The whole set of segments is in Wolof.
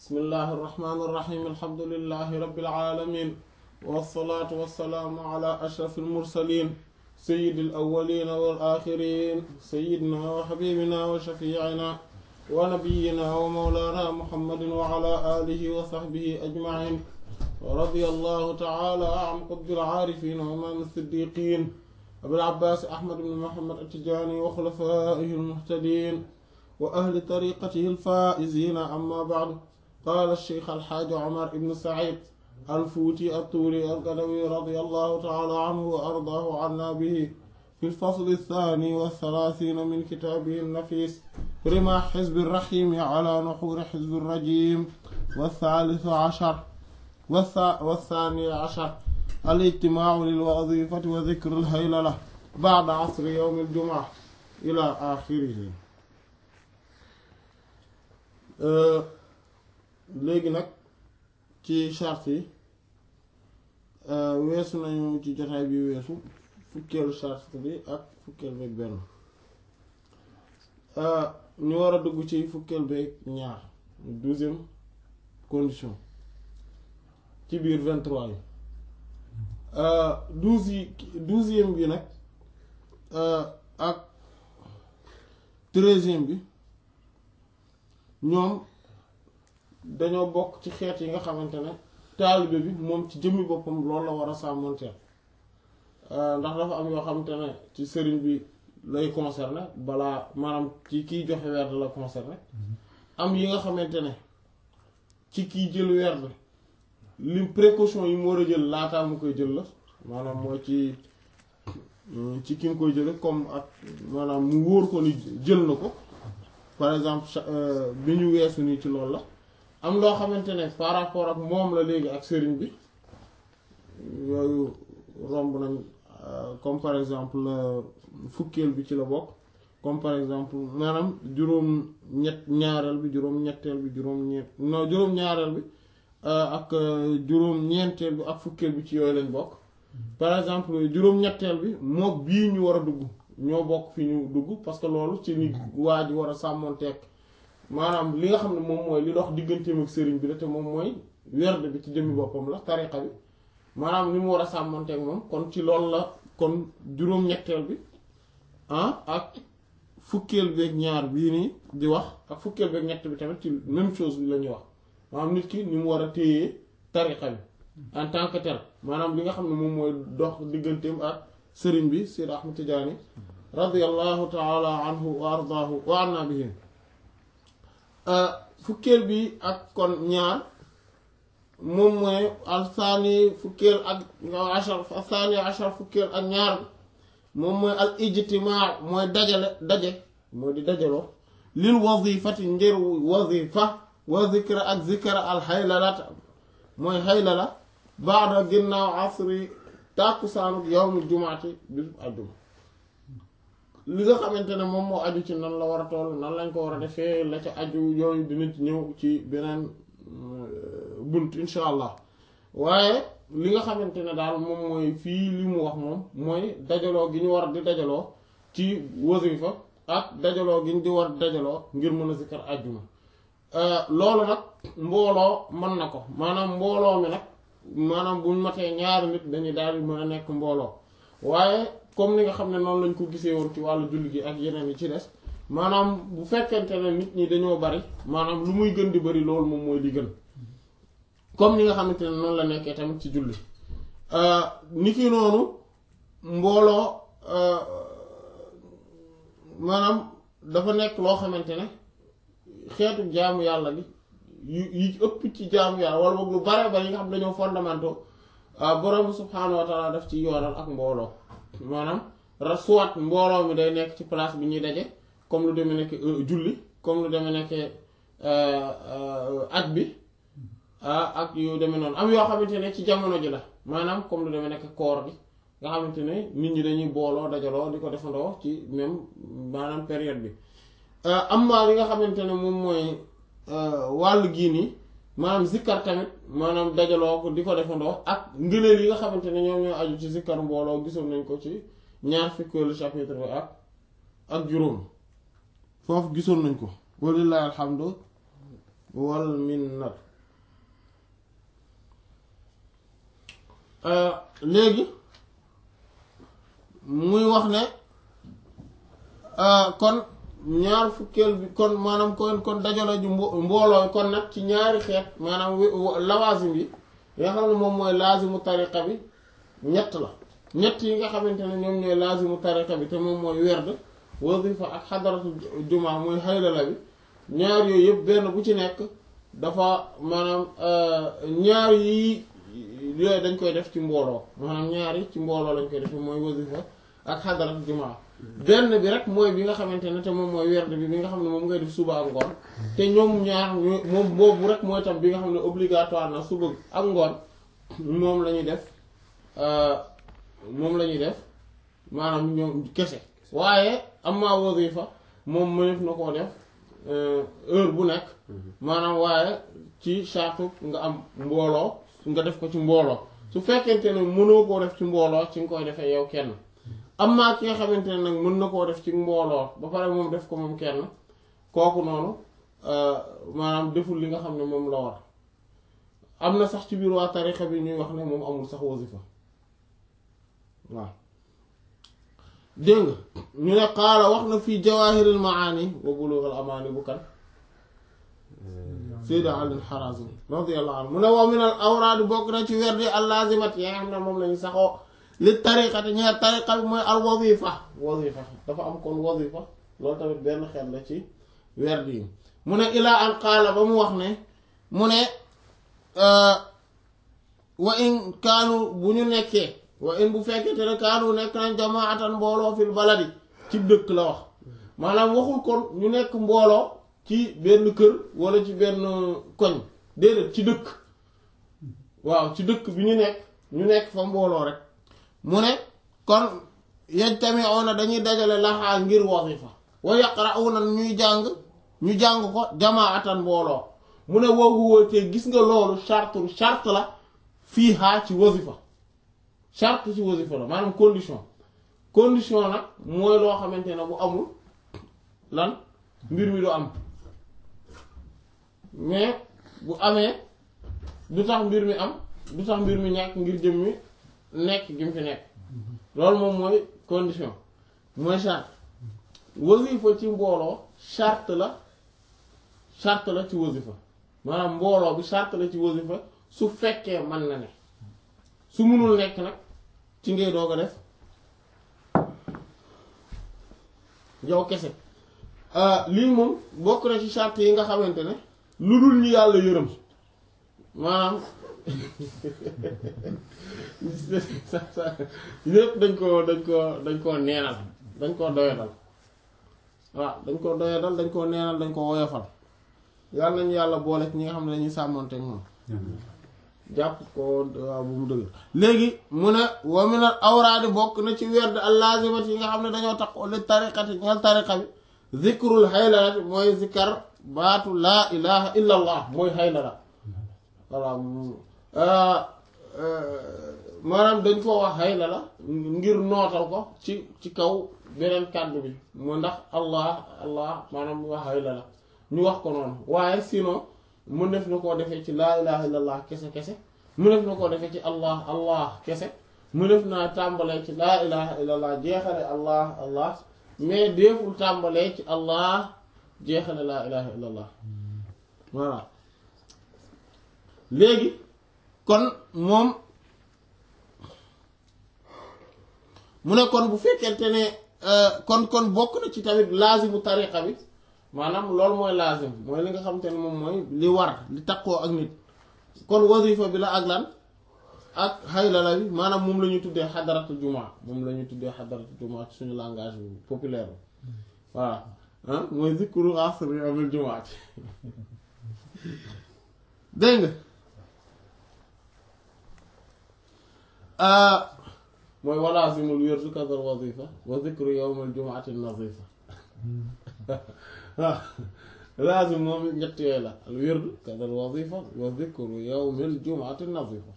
bismillahi irrahmani irrahim alhamdulilahi rabilalamin walsalaatu walsalaamu ala ashraf almursalin sayidi alawalina walaxirin sayidina wa xabibina wa shafiicina wa nabiyina wa mawlana muhammadin wa ala alihi wa saxbihi ajmain wa radia allahu taala an qutbi alcaarifin wa imaam alsiddiqin abil abbaas ahmad ibn muhammad attijaani wa xulafaihi almuhtadin wa ahli tariqatihi alfaa'izina amma ba'du qaala alcheikh alxaaji omar ibn said alfuuti attuuri algadawi radiyallahu taala anhu wa ardaahu anna bihi fi lfasli althani walthalathina min kitaabihi alnafis rima xizbi irrahimi ala nuxuri xizbi irrajim walthalithu ashar والثاني عشر الاجتماع للوظيفة وذكر الهيللة بعد عصر يوم الجمعة إلى آخره léegi nag ci charte yi weesu nañu ci jotaay bi weesu fukkeelu charte bi ak fukkeel beeg benn ñu war a dugg ci fukkeel beeg ñaar douzième condition ci biir vingt-trois yi douze yi douzième bi nag ak treizième bi ñoom dañoo bokk ci xeet yi nga xamante ne taalibe bi moom ci jëmmi boppam loolu la war a sàmmonteel ndax dafa am yoo xamante ne ci sëriñ bi lay concerné balaa maanaam ci kiy joxe werd la concerné am yi nga xamante ne ci kiy jël werd lim précaution yi mu war a jël laataa mu koy jël la maanaam mooy ci ci ki nga koy jële comme ak maanaam mu wóor ko ni jël na ko par exemple bi ñu weesu nii ci loolu la am loo xamante ne par rapport ak moom la léegi ak sëriñ bi yooyu romb nañ comme par exemple fukkeel bi ci la bokk comme par exemple maanaam juróom ñett ñaareel bi juróom ñetteel bi juróom ñett non juróom ñaareel bi ak juróom ñeenteel bi ak fukkeel bi ci yooyu lañ bokk par exemple juróom ñetteel bi mook bii ñu war a dugg ñoo bokk fi ñu dugg parce que loolu ci ni waa ji war a sàmmoonteeg maanaam li nga xam ne moom mooy li dox digganteem ak sëriñ bi la te moom mooy werd bi ci jëmmi boppam la tariqa bi maanaam li mu war a sàmmoonteeg moom kon ci loolu la kon juróom-ñetteel bi ah ak fukkeel beeg ñaar bii nii di wax ak fukkeel beeg ñett bi tamit ci même chose bi la ñuy wax maanaam nit ki ni mu war a téye tariqa bi en tant que tel maanaam li nga xam ne moom mooy dox digganteem ak sëriñ bi Seydi Ahmad Tijaani radiyallahu taala anhu wa ardaahu wa anna bihi fukkeel bi ak kon ñaar moom mooy alsaani fukkeel ak ashar alsaani ashar fukkeel ak ñaar moom mooy al ijtimaa mooy dajale daje mooy di dajaloo lil wazifati ngir wazifa wa zikra ak zikra al xaylalata mooy xaylala baada ginnaaw asri tàkkusaanuk yawmul jumaati bisu àjjuma li nga xamante ne moom moo aju ci nan la war a toll nan lañ ko war a defee la ca aju yooyu dinañ ci ñëw ci beneen bunt insha allah waaye li nga xamante ne daal moom mooy fii li mu wax moom mooy dajaloo gi ñu war di dajaloo ci wasifa ak dajaloo gi ñu di war dajaloo ngir mën a zikkar àjjuma loolu nag mbooloo mën na ko maanaam mbooloo mi nag maanaam buñ matee ñaari nit dañuy daal di mën a nekk mbooloo waaye comme ni nga xam ne noonu lañ ko gisee woon ci wàllu julli gi ak yeneen yi ci des maanaam bu fekkente ne nit ñi dañoo bari maanaam lu muy gën di bari loolu moom mooy li gën comme ni nga xamante ne noonu la nekkee tamit ci julli ni ki noonu mbooloo maanaam dafa nekk loo xamante ne xeetu jaamu yàlla bi yu yi ëpp ci jaamu yàlla wala boog lu bare bari yi nga xam dañoo fondamentaux borom subhaanahu wa taala daf ci yoonal ak mbooloo maanaam soit mbooloo mi day nekk ci place bi ñuy daje comme lu demee nekk julli comme lu demee nekk at bi ak yu demee noonu am yoo xamante ne ci jamono ji la maanaam comme lu demee nekk koor bi nga xamante ne nit ñi dañuy booloo dajaloo di ko defandoo ci même maanaam période bi am maa li nga xamante ne moom mooy wàllu gii nii maanaam zikkar tamit maanaam dajaloo ko di ko defandoo ak ngëneel yi nga xamante ne ñoom ñoo aju ci zikkar mbooloo gisoon nañ ko ci ñaar fukkeelu chapitre bi ak ak juróom foofu gisoon nañ ko walillahi alhamdu wal minnat léegi muy wax ne kon ñaar fukkeel bi kon maanaam kon kon dajalo ju mbooloo kon nag ci ñaari xeet maanaam lawaasim yi nga xam ne moom mooy laazimu tariqa bi ñett la ñett yi nga xamante ne ñoom ñooy laazimu tariqa bi te moom mooy werd wazifa ak xadaratu jumaa mooy xaylala bi ñaar yooyu yëpp benn bu ci nekk dafa maanaam ñaar yi yooyu dañ koy def ci mbooloo maanaam ñaari ci mbooloo lañ koy def mooy wazifa ak xadaratu jumaa benn bi rek mooy bi nga xamante ne te moom mooy werd bi bi nga xam ne moom ngay def suba ak ngoon te ñoom ñaar moom boobu rek mooy tam bi nga xam ne obligatoire na suba ak ngoon moom la ñuy def moom la ñuy def maanaam ñoom kese waaye amma wazifa moom mënef na koo def heure bu nekk maanaam waaye ci charte nga am mbooloo nga def ko ci mbooloo su fekkente ne mënoo koo def ci mbooloo ci nga koy defee yow kenn amma ki nga xamante ne nag mën na koo def ci mbooloo ba pare moom def ko moom kenn kooku noonu maanaam deful li nga xam ne moom la war am na sax ci biir waa tarixa bi ñuy wax ne moom amul sax wasifa waaw dégg nga ñu ne qaala wax na fii jawaahiril maani wa bulughul amaani bu kan Sayyid Ali al-Harazim radiyallahu anhu mu ne wa min al awraad bokk na ci werdi al laazimat yi nga xam ne moom lañu saxoo li tariqati ñeer tariqa bi mooy al wazifa wazifa dafa am kon wazifa loolu tamit benn xeet la ci werd yi mu ne ilaa an qaala ba mu wax ne mu ne wa in kaanu bu ñu nekkee wa in bu fekkete ne kaanu nekk nañ jamaatan mbooloo fil baladi ci dëkk la wax maanaam waxul kon ñu nekk mbooloo ci benn kër wala ci benn koñ déedéet ci dëkk waaw ci dëkk bi ñu nekk ñu nekk fa mbooloo rek mu ne kon yajtami'una dañuy dajale laxaa ngir wazifa wa yaqra'una ñuy jàng ñu jàng ko jamaatan mbooloo mu ne woowu te gis nga loolu charte charte la fii haa ci wazifa charte ci wazifa la maanaam condition condition nag mooy loo xamante ne bu amul lan mbir mi du am mais bu amee du tax mbir mi am du tax mbir mi ñàkk ngir jëm mi nekk gi mu fi nekk loolu moom mooy condition mooy charte wasifa ci mbooloo charte la charte la ci wasifa maanaam mbooloo bi charte la ci wasifa su fekkee mën na ne su mënul nekk nag ci ngay doog a def yow kese lii moom bokk na ci charte yi nga xamante ne lu dul ñu yàlla yërëm maanaam lépp dañ ko dañ ko dañ koo neenal dañ koo doyadal waaw dañ koo doyadal dañ koo neenal dañ ko woyofal yàlla nañu yàlla boole ci ñi nga xam ne dañuy sàmmonteeg moom jàpp ko waaw bu mu dëgg léegi mu ne wa minal awraadi bokk na ci werd al lazimat yi nga xam ne dañoo tax li tariqati ñal tariqa bi zikrul haylalati mooy zikar baatu laa ilaha illa allah mooy haylala voilà maanaam dañ ko wax haylala ngir nootal ko ci ci kaw beneen kàddu bi mu ndax allah allah maanaam wax haylala ñu wax ko noonu waaye sinon mën def na koo defee ci laa ilaha illallah kese kese mu def na koo defee ci allah allah kese mu def naa tàmbalee ci laa ilaha illallah jeexale allah allah mais deeful tàmbalee ci allah jeexale laa ilaha illallah voilà léegi kon moom mu ne kon bu fekkente ne kon kon bokk na ci tamit laazimu tariqa bi maanaam loolu mooy laazim mooy li nga xamante ne moom mooy li war li takkoo ak nit kon wazifa bi la ak lan ak haylala bi maanaam moom la ñuy tuddee xadaratu jumaa moom la ñuy tuddee xadaratu jumaa ci suñu langage bi populaire bi voilà ah mooy zikru asri amil jumaati dégg nga mooy walaasimul wirdu kadal wazifa wa zikru yawmil jumaati nazifa waaw laazim moom ñett yooyu la al wirdu kadal wazifa wa zikru yawmil jumaati nazifa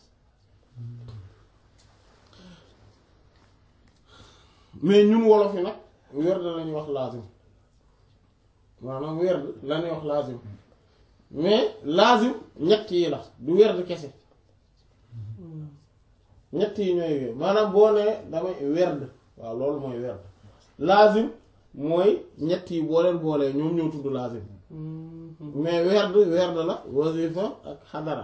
mais ñun wolof yi nag werd lañuy wax laazim maanaam werd lañuy wax laazim mais laazim ñett yi la du werd kese ñett yi ñooy wér maanaam boo nee damay werd waaw loolu mooy werd laazim mooy ñett yi boo leen boolee ñoom ñoo tudd laazim mais werd werd la wazifa ak xadara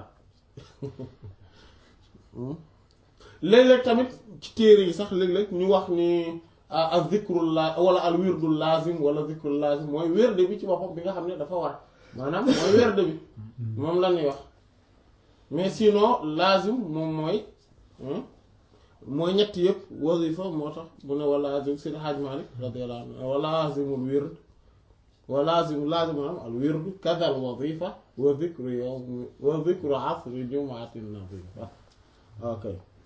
léeg-léeg tamit ci téere yi sax léeg-léeg ñu wax ni al zikrul la wala al wirdul lazim wala zikrul lazim mooy werd bi ci boppam bi nga xam ne dafa war maanaam mooy werd bi moom la ñuy wax mais sinon lazim moom mooy mooy ñett yëpp wazifa moo tax mu ne wa lazim Seydi Hadj Malick radiyallahu anhu wa lazimul wird wa lazim lazim maanaam al wird kadal wazifa wa zikru yawm wa zikru asri jumaatin nazifa ok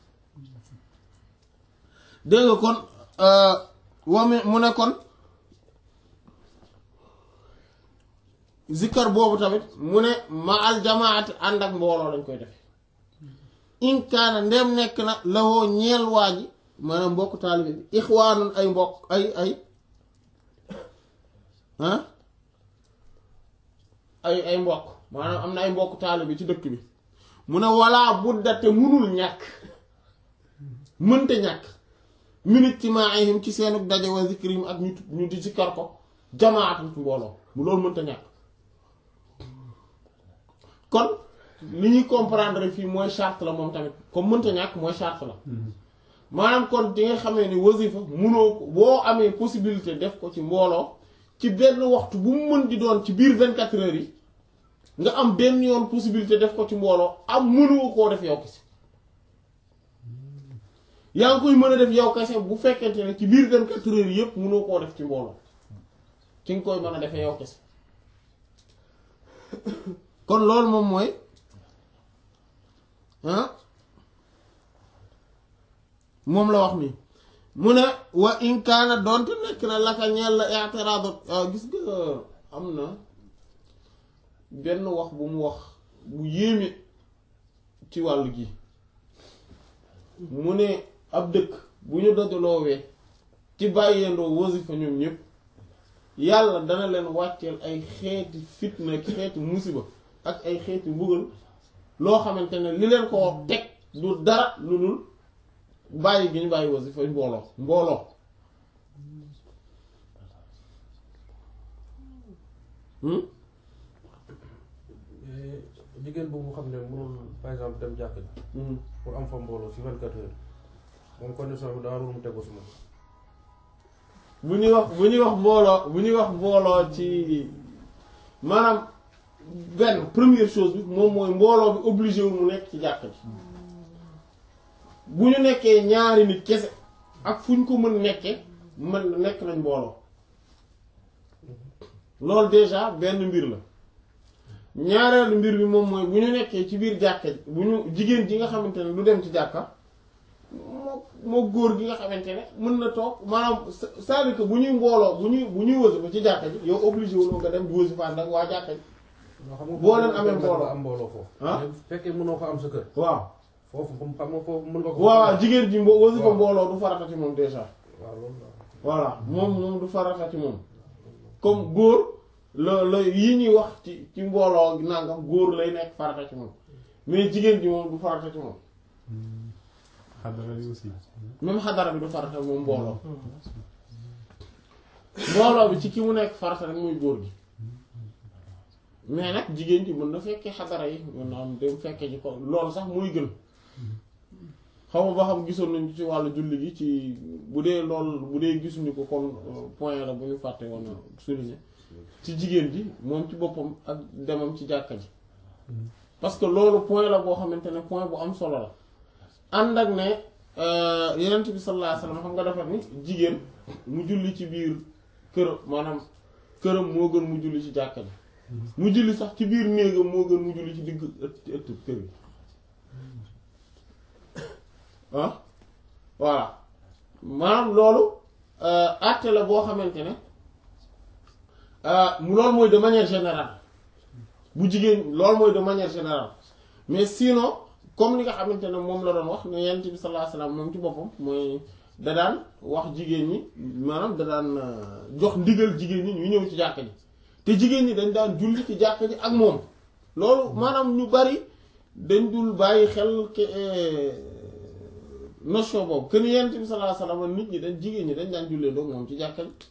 dégg nga kon wami mu ne kon zikkar boobu tamit mu ne ma al jamaati ànd ak mbooloo lañ koy def inkaana ndem nekk na lawoo ñeel waa ji maanaam mbokk taalibe bi ixwaanun ay mbokk ay ay ah ay ay mbokk maanaam am na ay mbokk taalibe ci dëkk bi mu ne walaa budda te munul ñàkk mënta ñàkk minit ci maa ayhim ci seenu daje wa zikrim ak ñu ñu di zikkar ko jamaatum ci mbooloo mu loolu mënta ñàkk kon li ñuy comprendre fii mooy charte la moom tamit comme mënta ñàkk mooy charte la maanaam kon di nga xamee ni wasifa munoo ko boo amee possibilité def ko ci mbooloo ci benn waxtu bu mu mën di doon ci biir 24 heures yi nga am benn yoon possibilité def ko ci mbooloo am mënoo koo def yow kese yaa ngi koy mën a def yow kese bu fekkente ne ci biir 24 heures yi yépp mënoo koo def ci mbooloo ci nga koy mën a defee yow kese kon loolu moom mooy ah moom la wax nii mu ne wa in kaana doonte nekk na laka ñeel la i'tiraadu gis nga am na benn wax bu mu wax bu yéeme ci wàll gi mu ne ab dëkk bu ñu dajaloowee ci bàyyeendoo wasifa ñoom ñépp yàlla dana leen wàcceel ay xeeti fitna ak xeeti musiba ak ay xeeti mbugal loo xamante ne li leen ko teg du dara lu dul bàyyi gi ñu bàyyi wasifa mbooloo mbooloo jigéen boobu xam ne mënul par exemple dem jàkk ji pour am fa mbooloo si 24 heures moom condition bi daa war mu tegu si moom bu ñuy wax bu ñuy wax mbooloo bu ñuy wax mbooloo ci maanaam benn première chose bi moom mooy mbooloo bi obligé wu mu nekk ci jàkk ji bu ñu nekkee ñaari nit kese ak fu ñu ko mën nekke mën nekk nañ mbooloo loolu déjà benn mbir la ñaareelu mbir bi moom mooy bu ñu nekkee ci biir jàkka ji bu ñu jigéen ji nga xamante ne du dem ci jàkka moo moo góor gi nga xamante ne mën na toog maanaam c'est-à-dire que bu ñuy mbooloo bu ñuy bu ñuy wasifa ci jàkka ji yow obligé wu nga dem di wasifa ànd ak waa jàkka ji boo leen amee mbooloo am mbooloo foofu ah bu fekkee mënoo ko am sa kër waaw foofu xam nga foofu mën nga ko waaw jigéen ji mbo wasifa waaw. mbooloo du farata ci moom déjà waaw loolu la voilà moom moom du farata ci moom comme góor la la yi ñuy wax ci ci mbooloo nangam góor lay nekk farata ci moom mais jigéen ji moom du farata ci moom xadara yi aussi. même xadara bi du farata moom mbooloo mbooloo bi ci ki mu nekk farata rek muy góor gi mais nag jigéen ji mën na fekkee xadara yi mën na am dem fekkee ji ko loolu sax muy gën xaw ma ba xam gisoon nañu ci wàllu julli gi ci bu dee lool bu dee gisuñu ko kon euh, point la bu ñu fàtte woon a souligner ci jigéen ji moom ci boppam ak demam ci jàkka ji parce que loolu point la boo xamante ne point bu am solo la ànd ak ne euh, yenent bi sallallahu alayhi wasallam xam nga dafa ni jigéen mu julli ci biir kër maanaam këram moo gën mu julli ci jàkka ji mu julli sax ci biir néegam moo gën mu julli ci digg ëtt ëtt kër gi ah voilà maanaam loolu àtte la boo xamante ne mu loolu mooy de manière générale bu jigéen loolu mooy de manière générale mais sinon comme li nga xamante ne moom la doon wax ne yonent bi sallallahu alayhi wasallam moom ci boppam mooy da daan wax jigéen ñi maanaam da daan jox ndigal jigéen ñi ñu ñëw ci jàkka ji te jigéen ñi dañ daan julli ci jàkka ji ak moom loolu maanaam ñu bari dañ dul bàyyi xel ke notion boobu que ni yonent bi sallallahu alayhi wasallam nit ñi dañ jigéen ñi dañ daan jullee ndoog moom ci jàkka ji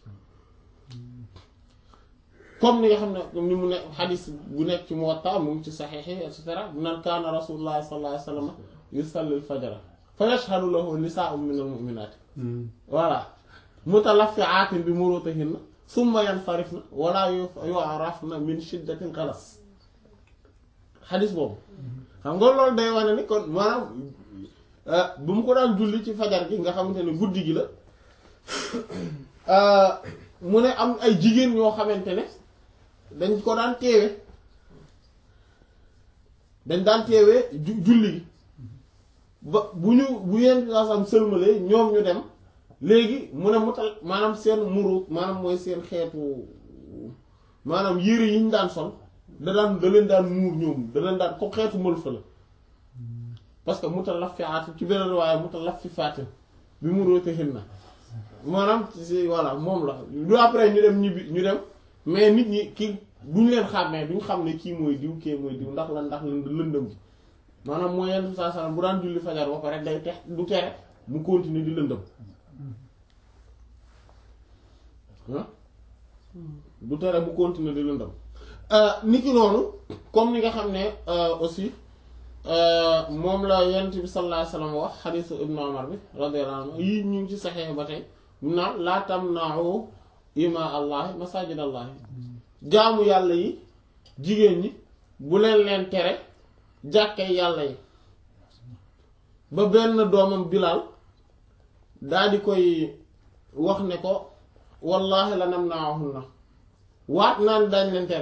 comme ni nga xam ne comme ni mu ne xadis bu nekk ci Muwatta mu ngi ci saxiix yi et cetera mu naan kaana rasulullah sallallahu alayhi wasallam yusalli al-fajra fa yashhadu lahu nisaa'un min al-mu'minaat voilà mutalaffi'aatin bi murutihinna summa yansarifna wala yu'rafna min shiddatil ghalas xadis boobu xam nga loolu day wane ni kon maanaam bu mu ko daan julli ci fajar gi nga xamante ne guddi gi la mu ne am ay jigéen ñoo xamante ne dañ ko daan teewe dañ daan teewee ju- julli gi ba bu ñu bu yenn saasam sëlmalee ñoom ñu dem léegi mu ne mu tal maanaam seen muru maanaam mooy seen xeetu maanaam yére yi ñu daan sol da daan da leen daan muur ñoom da leen daan ko xeetu mël fa la parce que mutalaffi'at ci beneen waaye mutalaffifaat bi mu róote xin na maanaam ci voilà moom la du après ñu dem ñibbi ñu dem mais nit ñi ki duñ leen xàmmee duñ xam ne kii mooy diw kii mooy diw ndax la ndax lëndëm gi maanaam mooy yenn saa salaam bu daan julli fajar ba pare day tex du tere mu continuer di lëndëm ah du tere mu continuer di lëndëm nit ki noonu comme ni nga xam ne aussi moom la yonent bi sallallahu alayhi wasallam wax xadiisu ibnu Umar bi radiyallahu anhu yii ñu ngi ci saxee ba tey mu naan laa tamna'u ima allahi masajid allahi jaamu yàlla yi jigéen ñi bu leen leen tere jàkkee yàlla yi ba benn doomam Bilaal daa di koy wax ne ko wallahi la namna'uhunna waat naan daañ leen tere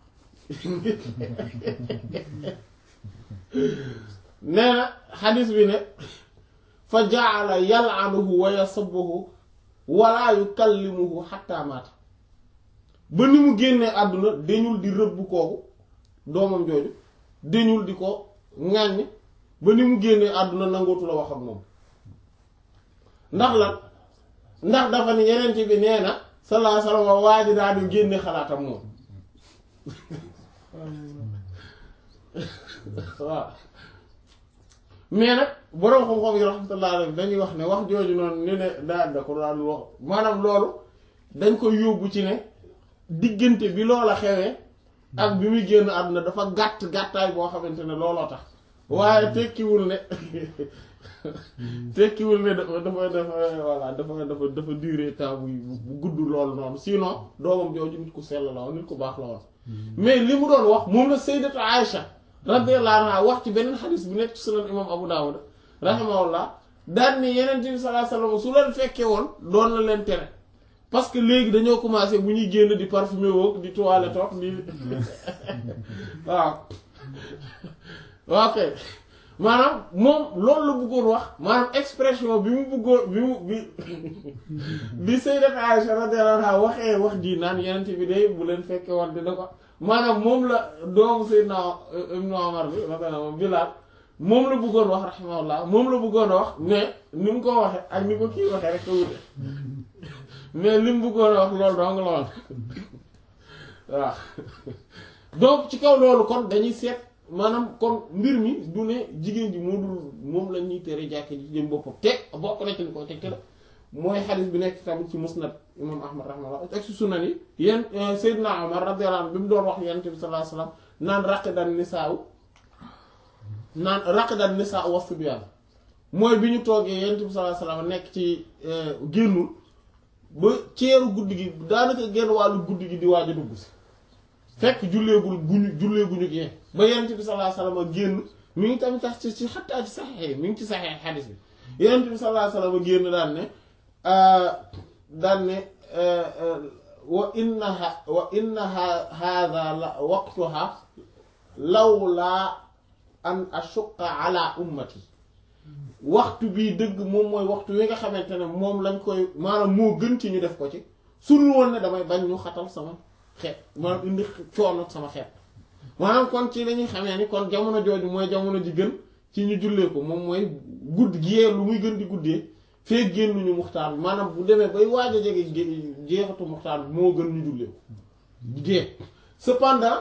nee na xadis bi ne fa jaala yal'anuhu wa yasubbuhu wala yukallimuhu hatta maata ba ni mu génnee àdduna dañul di rëbb kooku doomam jooju dañul di ko ŋàññ ba ni mu génnee àdduna nangootu la wax ak moom ndax lan ndax dafa ni yeneen bi nee na sallallahu alayhi wasallam waa ji daal di génne xalaatam moom waaw mais nag boroom xam-xam yi rahmatullah alayhi dañuy wax ne wax jooju noonu ñu ne daa da ko daan wax maanaam loolu dañ koy yóbbu ci ne diggante bi loola xewee ak bi muy génn àdduna dafa gàtt gàttaay boo xamante ne looloo tax waaye tekkiwul ne tekkiwul ne dafa dafa dafa voilà dafa dafa dafa duré temps bu bu gudd loolu noonu sinon doomam jooju nit ku sell la woon nit ku baax la woon mais li mu doon wax moom la sayyidatu Aïcha radiyallahu anha wax ci beneen xadis bu nekk ci sunan imam Abu Dawud rahimahullah daan ni yeneen bi sallallahu alayhi wasallam su leen fekkee woon doon na leen tere parce que léegi dañoo commencé bu ñuy génn di parfumé woog di toilette toog di waaw ok maanaam moom loolu la bëggoon wax maanaam expression bi mu bëggoon bi mu bi bi sayyidat Aisha radiyallahu anha waxee wax ji naan yeneen bi day bu leen fekkee woon dina ko maanaam moom la doomu Seydina Ibnu Umar bi radiyallahu Bilaal moom la bëggoon wax rahimahullah moom la bëggoon wax mais ni mu ko waxee ak ni ko kii waxee rek ko wute mais li mu bëggoon wax loolu dong la woon waaw donc ci kaw loolu kon dañuy seet maanaam kon mbir mi du ne jigéen ji moo dul moom la ñuy tere jàkke ji jëm boppam te bokk na ci li ko teg te mooy xadis bi nekk tamit ci musnad imam ahmad rahimahullah ak ci sunan yi yéen Seydina Omar radiyallahu anhu bi mu doon wax yonent bi sallallahu alayhi wasallam naan raqidan nisaa naan raqidan nisaa wa sibyaan mooy bi ñu toogee yonent bi sallallahu alayhi wasallam nekk ci génnul ba ceeru guddi gi daanaka genn wàllu guddi gi di waaj a dugg si fekk julleegul guñu julleeguñu gee ba yonent bi sallallahu alayhi wasallam génn mi ngi tamit tax ci ci xattaa ci saxee mi ngi ci saxee xadis bi yonent bi sallallahu alayhi wasallam génn daan ne daan ne wa innaha wa innaha hadha la waqtuha lawlaa an ashuqqa ala ummati waxtu bii dëgg moom mooy waxtu wi nga xamante ne moom lañ koy maanaam moo gën ci ñu def ko ci sul woon ne damay bañ ñu xatal sama xeet maanaam indi coono sama xeet maanaam kon ci lañuy xamee ni kon jamono jooju mooy jamono ji gën ci ñu jullee ko moom mooy gudd giyee lu muy gën di guddee fee génnuñu muxtaar bi maanaam bu demee bay waaj a jege jeexatu muxtaar bi moo gën ñu jullee ko gée cependant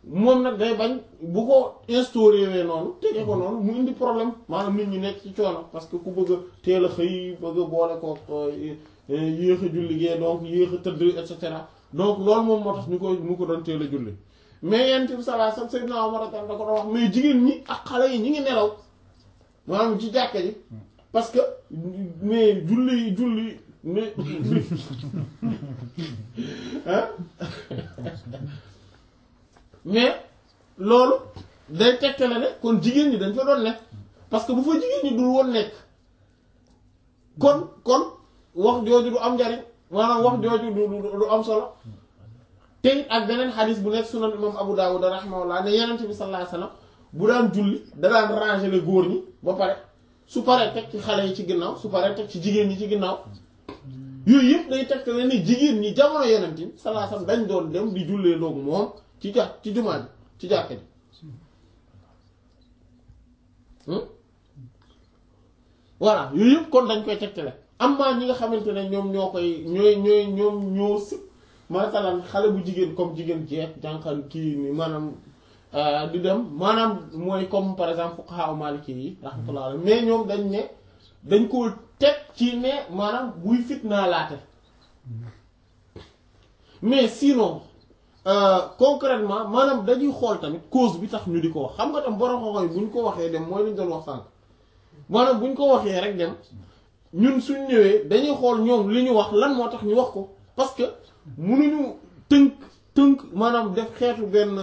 moom nag day bañ bu ko instauré wee noonu tege ko noonu mu indi problème maanaam nit ñi nekk ci coono parce que ku bëgg a teel a xëy bëgg a boole ko yéex a julli gee donc yéex a tëdd et cetera donc loolu moom moo tax ñu koy mu ko doon teel a julli mais yent bi sallallahu alayhi wasallam Seydina Omar da ko doon wax mais jigéen ñi ak xale yi ñi ngi nelaw maanaam ci jàkka ji parce que mais julli julli ne hein mais loolu day tegtale ne kon jigéen ñi dañ fa doon nekk parce que bu fa jigéen ñi dul woon nekk kon kon wax jooju du am njariñ maanaam wax jooju du du am solo te it ak beneen xadis bu nekk sunan imam Abu Dawud rahimahullah ne yenent bi sallallahu alayhi wasallam bu daan julli da daan ranger les góor ñi ba pare su paree teg ci xale yi ci ginnaaw su paree teg ci jigéen ñi ci ginnaaw yooyu yëpp day tegtale ne jigéen ñi jamono yenent bi sallallahu alayhi wasallam dañ doon dem di jullee loog moom ci ja ci jumaa ji ci jàkka ji voilà yooyu yëpp kon dañ koy tegtale am maa ñi nga xamante ne ñoom ñoo koy ñooy ñooy ñoom ñoo si masalan xale bu jigéen comme jigéen jeex jànqal kii ni maanaam di dem maanaam mooy comme par exemple fuqaha maliki yi rahmatullah alayhi mais ñoom dañ ne dañ koo teg ci ne maanaam buy fitnaa laate mais sinon concrètement maanaam dañuy xool tamit cause bi tax ñu di ko wax xam nga tam borom xoxoy bu ñu ko waxee dem mooy lañ doon wax sànq maanaam bu ñu ko waxee rek dem ñun suñ ñëwee dañuy xool ñoom li ñu wax lan moo tax ñu wax ko parce que mënuñu tënk tënk maanaam def xeetu benn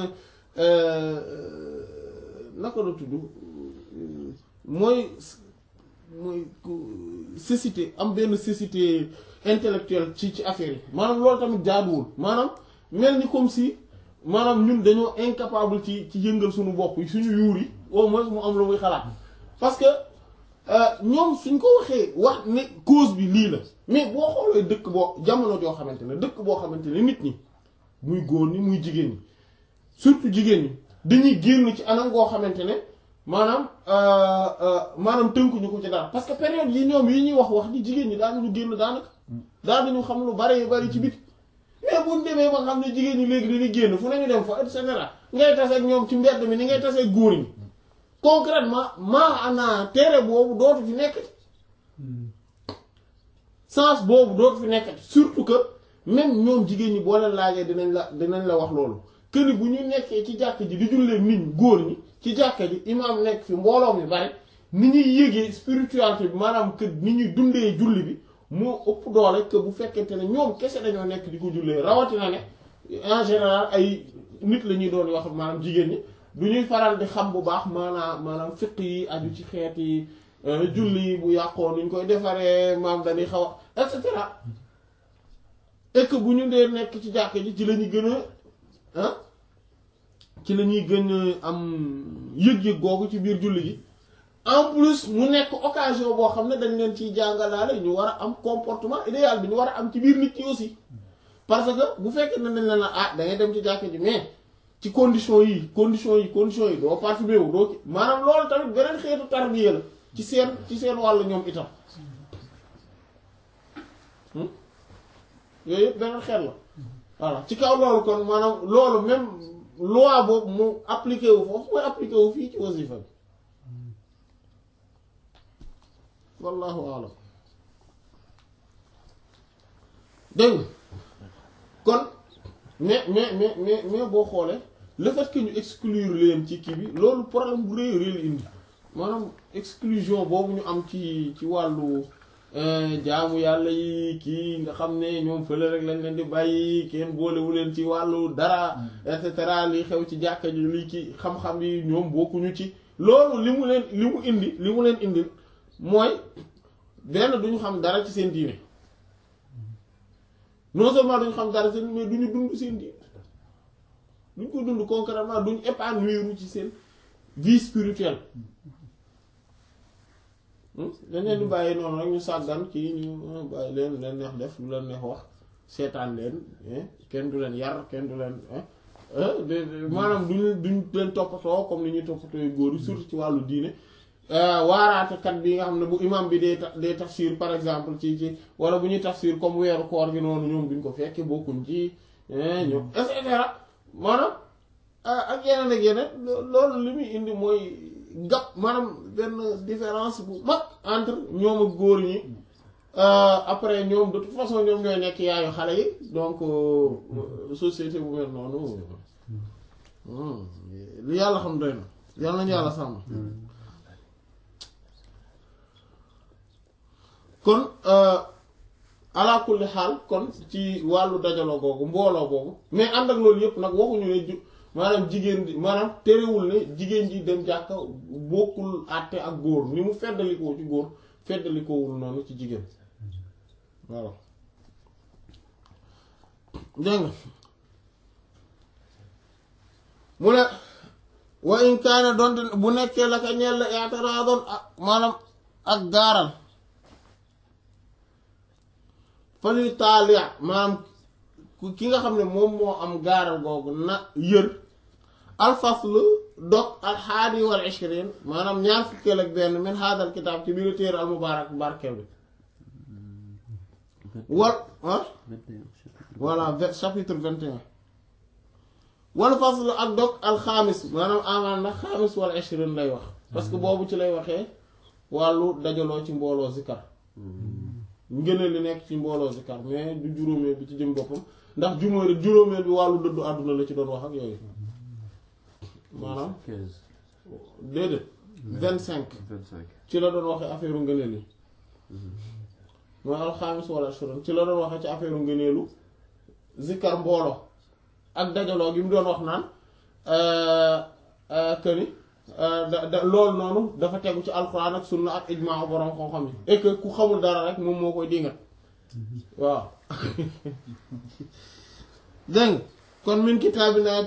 naka la tudd mooy mooy cécité am benn cécité intellectuelle ci ci affaire yi maanaam loolu tamit jaaduwul maanaam mel ni comme si maanaam ñun dañoo incapable ci ci yëngal suñu bopp yi suñu yuur yi au moins mu am lu muy xalaat parce que ñoom suñ ko waxee wax ne cause bi lii la mais boo xoolee dëkk boo jamono joo xamante ne dëkk boo xamante ne nit ñi muy góor ñi muy jigéen ñi surtout jigéen ñi dañuy génn ci anam goo xamante ne maanaam maanaam tënkuñu ko ci dara parce que période yi ñoom yi ñuy wax wax ni jigéen ñi daanuñu génn daanaka daanuñu xam lu bari bari ci biti mais bu ñu demee ba xam ne jigéen ñi léegi dañuy génn fu nañu dem fa et cetera ngay tase ak ñoom ci mbedd mi ni ngay tase ak góor ñi concrètement maa ana tere boobu dootu fi nekk sens boobu dootu fi nekk surtout que même ñoom jigéen ñi boo leen laajee dinañ la dinañ la wax loolu que ni bu ñu nekkee ci jàkk ji di jullee nit ñi góor ñi ci jàkka ji imaam nekk fi mbooloo mi bari ni ñuy yëgee spiritualité bi maanaam que ni ñuy dundee julli bi moo ëpp doole que bu fekkente ne ñoom kese dañoo nekk di ko jullee rawatina ne en général ay nit la ñuy doon wax maanaam jigéen ñi du ñuy faral di xam bu baax maanaam maanaam fiq yi aju ci xeet yi julli bu yàqoo nuñ koy defaree maam dañuy xaw a et cetera et que bu ñu dee nekk ci jàkk ji ci la ñuy gën a ah ci la ñuy gën a am yëg-yëg googu ci biir julli gi en plus mu nekk occasion boo xam ne dañ leen ciy jàngalaale ñu war a am comportement idéal bi ñu war a am ci biir nit ñi aussi parce que bu fekkee ne dañ leen la ah da ngay dem ci jàkk ji mais ci condition yi condition yi condition yi doo participer wu doo maanaam loolu tamit beneen xeetu tarbiya la ci seen ci seen wàll ñoom itam yooyu yëpp beneen xeet la voilà ci kaw loolu kon maanaam loolu même loi boobu mu appliqué wu foofu mooy appliqué wu fii ci wasifa bi wallahu alam dégg nga kon mais mais mais mais mais boo xoolee le fait que ñu exclure leen ci kii bi loolu problème bu rëy rëy la indi maanaam exclusion boobu ñu am ci ci wàllu jaamu yàlla yi kii nga xam ne ñoom fële rek lañ leen di bàyyi kenn boolewu leen ci wàllu dara et cetera li xew ci jàkka ji li ci xam-xam yi ñoom bokkuñu ci loolu li mu leen li mu indi li mu leen indi mooy benn duñu xam dara ci seen diine non seulement duñu xam dara seen mais duñu dund seen diine duñ ko dund concrètement duñu épanouir ci seen vie spirituelle dañ leen di bàyyi noonu rek ñu sàggan kii ñu bàyyi leen leen neex def lu leen neex wax seetaan leen kenn du leen yar kenn du leen maanaam duñu duñ leen toppatoo comme ni ñuy toppatoo góor yi surtout ci wàllu diine waaraatekat bi nga xam ne bu imam bi dee dee tafsir par exemple ci ci wala bu ñuy tafsir comme weeru koor gi noonu ñoom duñ ko fekke bokkuñ ci ñoom et cetera maanaam ah, ak yeneen ak yeneen lo- loolu li muy indi mooy gap maanaam benn différence bu mag entre ñoom ak góor ñi Euh, après ñoom de toute façon ñoom ñooy nekk yaayu xale yi donc euh, société bu mel noonu hmm, li yàlla xam doy na yàlla nañu yàlla sàmm kon euh, ala kulli xaal kon ci wàllu dajaloo googu mbooloo boobu mais ànd ak loolu yëpp nag waxuñu ne ju maanaam jigéen di maanaam terewul ne jigéen ji dem jàkka bokkul àtte ak góor ni mu feddalikoo ci góor feddalikoowul noonu ci jigéen voilà dégg nga mu ne wa in kaane donte bu nekkee la ka ñeel la i'tiraadun ak maanaam ak gaaral fali taalia maanaam ku- ki nga xam ne moom moo am gaaral googu na yër alfaslu dog alxaadi wal ishrin maanaam ñaar fukkeel ak benn min haadal kitaab ci biir téere al mubaarak barkeel bi wal ah voilà ve- chapitre 21 wal faslu ak dog alxaamis maanaam amaan na xaamis wal ishrin lay wax parce que boobu ci lay waxee wàllu dajaloo ci mbooloo zikar ngëneel li nekk ci mbooloo zikar mais du juróomeel bi ci jëm boppam ndax juróomeel juróomeel bi wàllu dëddu àdduna la ci doon wax ak yooyu maanaam 15 déedéet vingt cinq 25 ci la doon waxee affaire ngëneel yi mooy alxaamis wala ashuran ci la doon waxee ci affaire ngëneelu zikkar mbooloo ak dajaloo gi mu doon wax naan que ni da da loolu noonu dafa tegu ci alxuraan ak sunna ak ijmaa borom xam-xam yi et que ku xamul dara rek moom moo koy dingat waaw dégg nga kon min kitaabi naa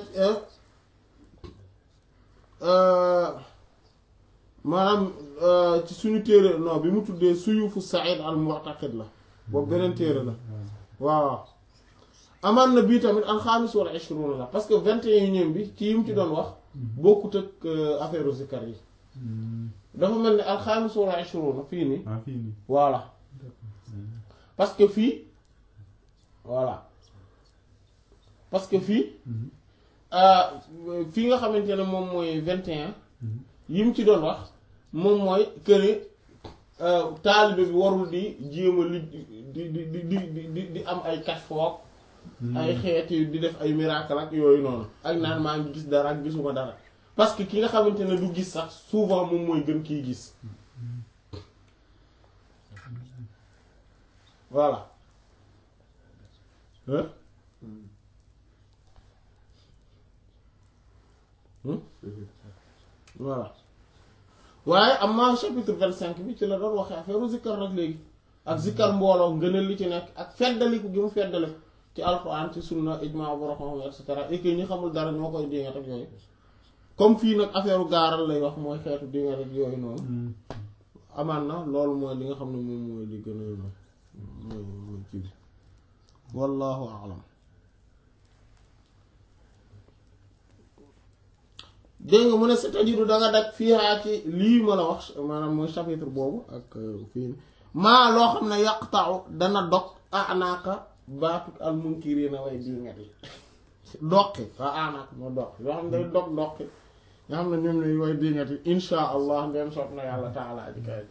maanaam ci suñu téere non bi mu tuddee suyufu Saïd al Mu'taqid la boobu beneen téere la waaw amaan na bii tamit alxaamis wala ishruna la parce que vingt et unième bi ci yi mu ci doon wax bokkut ak affaire zikar yi dafa mel ni alxaamis wala ishruna fii nii ah fii nii voilà parce que fii voilà parce que fii fii nga xamante ne moom mooy vingt et un yi mu ci doon wax moom mooy que ni taalibe bi warul di jéem a li di di di di di di am ay kashfook ay xeeti di def ay miracle ak yooyu noonu ak naan maa ngi gis dara ak gisuma dara parce que ki nga xamante ne du gis sax souvent moom mooy gën kiy gis voilà hein Hmm? voilà waaye am na chapitre vingt cinq bi ci la doon waxee affaire zikkar nag léegi ak zikkar mbooloo ngëneel li ci nekk ak feddaliku gi mu feddaliku ci alxuraan ci sunna ijmaa borom xam et cetera et que ñi xamul dara ñoo koy dingat ak yooyu comme fii nag affaire gaaral lay wax mooy xeetu dingat ak yooyu noonu amaan na loolu mooy li nga xam ne moom mooy li gën a mooy mooy ci bi wallahu a'lam dégg nga mu ne c'est-à-dire da nga daj fiihaa ci lii ma la wax maanaam mooy chapitre boobu ak fii maa loo xam ne yaqta'u dana dog anaaka baatu al munkiriina way diingat yi doqi waa anaaka moo doq yoo xam ne day dog doqi nga xam ne ñoom ne way diingat yi insha allah ndeen soob na yàlla taalaa ji kay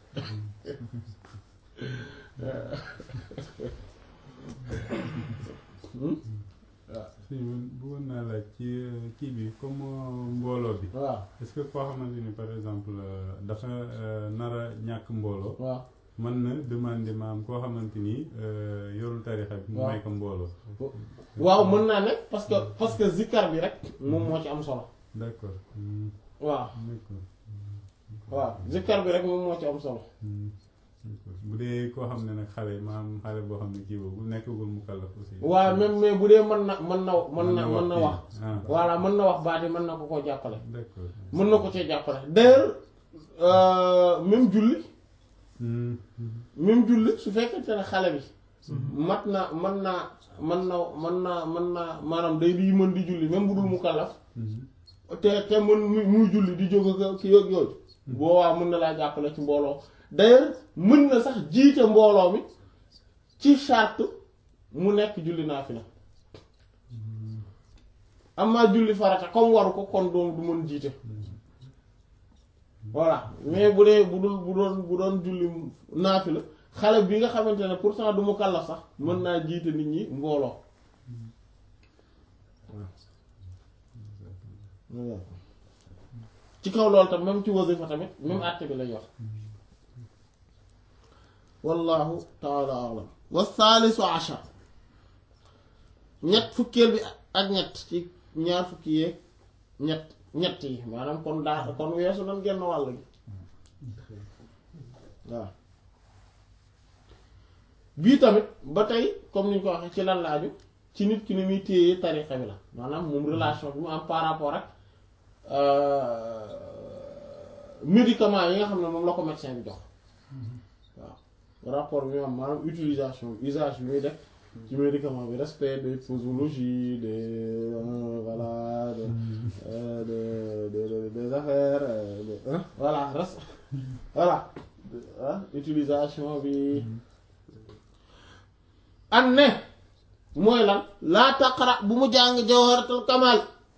si bëggoon naa laaj ci kii bi comme mbooloo bi waaw est-ce que koo xamante ni par exemple dafa nar a ñàkk mbooloo waaw mën na demander maam koo xamante ni yorul tarixa bi mu waaw. may ko mbooloo waaw mën naa nekk parce que parce que zikkar bi rek moom moo ci am solo d'accord Hmm, waaw d'accord waaw zikkar bi rek moom moo ci am solo Hmm, d'accord bu dee koo xam ne nag xale maam xale boo xam ne kii boobu nekkagul mu kallaf aussi waaw même mais bu dee mën na mën na mën na mën na wax kii. ah voilà mën na wax baat yi mën na ko koo jàppale d'accord mën na ko cee jàppale d'ailleurs euh, même julli Hmm, même julli su fekkente ne xale bi mat na mën naa mën na mën naa mën naa maanaam day di mën di julli même bu dul mu kallaf hmm, te te mën muy muy julli di jóg ak ki yooyu yooyu boobaa mën na laa jàppale ci mbooloo d'ailleurs mën na sax jiite mbooloo mi ci charte mu nekk julli naa fi la amaa julli farata comme waru ko kon doom du mën jiite voilà mais bu dee bu dul bu doon bu doon julli naafila xale bi nga xamante ne pourtant du mu kàllaf sax mën naa jiite nit ñi mbooloo ci kaw loolu tam même ci wasifa tamit même àtte bi lay wax wallahu taala alam wa saalisu ashar ñett fukkeel bi ak ñett ci ñaar fukki yeeg ñett ñett yi maanaam kon daa kon weesu nan genn wàll gi waaw bii tamit ba tey comme ni ñu ko waxee ci lan laaju ci nit ki ni muy téye tarixa bi la maanaam moom relation bi mu am par rapport ak médicament yi nga xam ne moom la ko médecin bi jox waaw rapport bi mu am maanaam utilisation usage bi muy def ci médicament bi respect des posologies des voilà des des des affaires voilà res voilà utilisation bi an ne mooy lan laa taqra bu mu jàng jawharatul kamal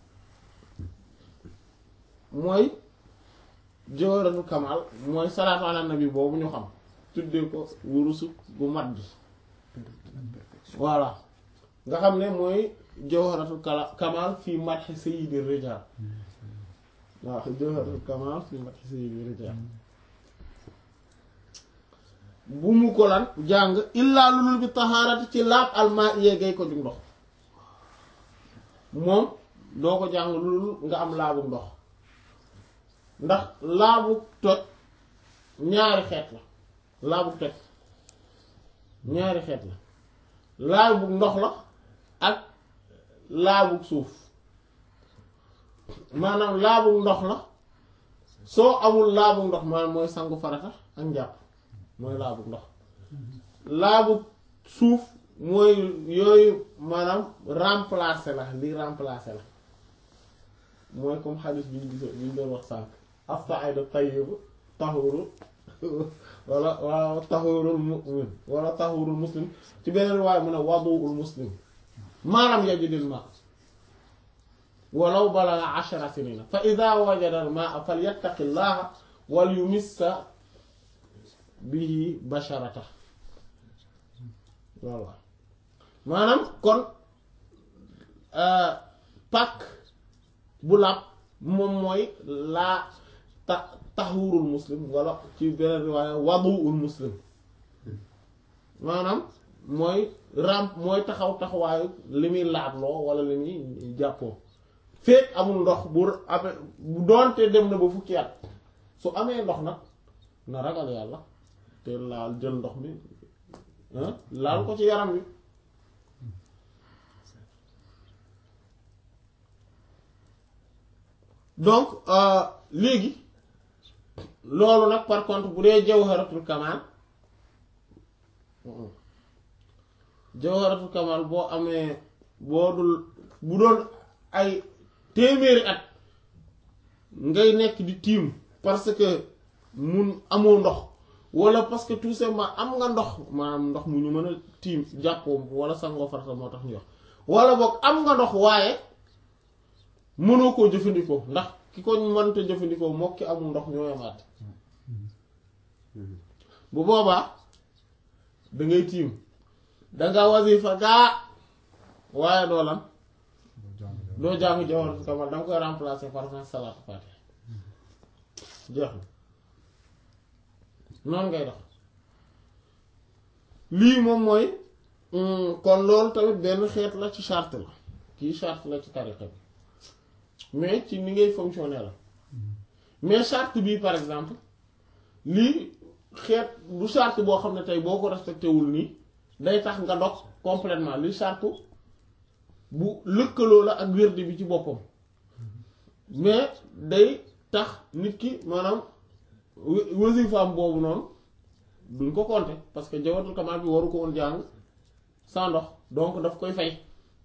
mooy jawharatul kamal mooy salaatu ala nabi boobu ñu xam tuddee ko wurusu bu mat bi voilà nga xam ne mooy jawharatul kamal fii madhi sayyidi rijal waaw jawharatul kamal fii madhi sayyidi rijal bu mu ko lan jàng illaa lulul bi taxaarati ci laab almaa yeegay ko ju ndox moom doo ko jàng lulul nga am laabu ndox ndax laabu toj ñaari xeet la laabu toj ñaari xeet la laabu ndox la ak laabu suuf maanaam laabu ndox la soo amul laabu ndox maanaam mooy sangu farata ak njàpp mooy laabu ndox laabu suuf mooy yooyu maanaam remplacer la li remplacer la mooy comme xadis bi ñu gis bi ñu doon wax sànq as-sa'idu tayyib tahuru wala waaw tahurul mu'min wala tahurul muslim ci beneen waaye mu ne wadu'ul muslim maanaam yajidil ma walaw balagha ashara sinina fa idha wajada al ma'a falyattaqillaha wal yumissa bihi basharata voilà maanaam kon pàkk bu làpp moom mooy laa ta taxurul muslim wala ci beneen riwaaya waduul muslim maanaam mooy ramp mooy taxaw taxawaayu li muy laabloo wala li muy jàppoo fekk amul ndox bu amee bu doonte dem na ba fukki at su amee ndox nag na ragal yàlla te laal jël ndox mi laal ko ci yaram wi donc léegi loolu nag par contre bu dee jawharatul kamal jawharatul kamal boo amee boo dul bu doon ay téeméeri at ngay nekk di tiim parce que mun amoo ndox wala parce que tout simplement am nga ndox maanaam ndox mu ñu mën a tiim jàppoo wala sangoo farata moo tax ñu wax wala boog am nga ndox waaye mënoo koo jëfandikoo ndax ki ko mënta jëfandikoo moo ki amul ndox ñoo yamaat bu boobaa da ngay tiim danga wasifa gaa waaye doo lan doo jàng jawharatul kamal danga koy remplacer par salaatu faatiha jeex na noonu ngay dox lii moom mooy kon loolu tamit benn xeet la ci charte la kii charte la ci tariqa bi mais ci ni ngay fonctionner la mais charte bii par exemple lii xeet du charte boo xam ne tey boo ko respecté wul nii day tax nga dox complètement li charte bu lëkkaloo la ak wérdi bi ci boppam mais day tax nit ki maanaam wasifaam boobu noonu duñ ko compter parce que jawatul kamal bi waru ko woon jàng sans ndox donc daf koy fay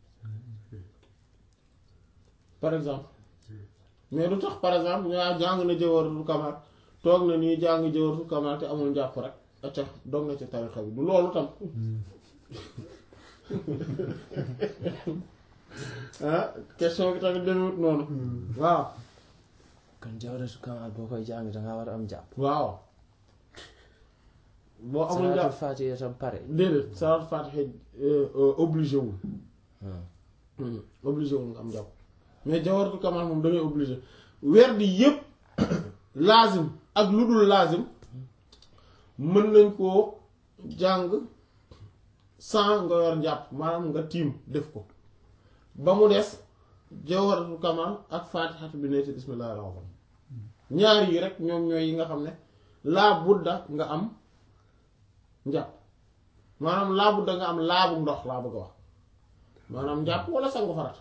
par exemple mais du tax par exemple ñaa jàng na jawaratul kamal toog na nii jàng jawaratul kamal te amul njàpp rek acca dog na ci tarixa bi du loolu tam ah question bi tamit demewut noonu waaw kon jawratu kamal boo koy jàng dangaa war a am jàpp waaw boo amul jàpp salaatul faatiha tam pare déedéet salaat fatiha obligé wul Hmm. Hmm, obligé wul nga am jàpp mais jawaratu kamal moom da ngay obligé weer di yépp laazim ak lu dul laazim mën nañ koo jàng sans nga yor njàpp maanaam nga tiim def ko ba mu des jawaratu kamal ak fatihatu bi neeti bismillahir rahman ñaar yi rek ñoom ñooy yi nga xam ne laa budda nga am njàpp maanaam laa budda nga am laabu ndox laa bëgg a wax maanaam njàpp wala sangu farat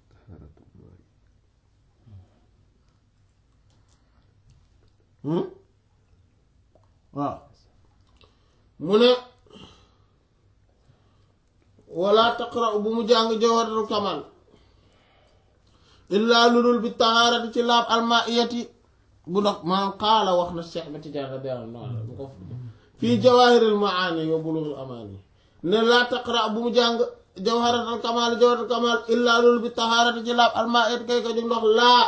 hmm waaw mu ne wala taqra bu mu jàng jawharatul kamal illaa lu dul bi tahaarati ci laab almaiyati bu ndox maanaam qaala wax na Cheikh ba Tijaan radiyallahu anhu bu ko fii jawaahiril maani wa bulughul amaani ne laa taqra bu mu jàng jawharatul kamal jawharatul kamal illaa lu dul bi tahaarati ci laab almaiyati kay ko jóg ndox laa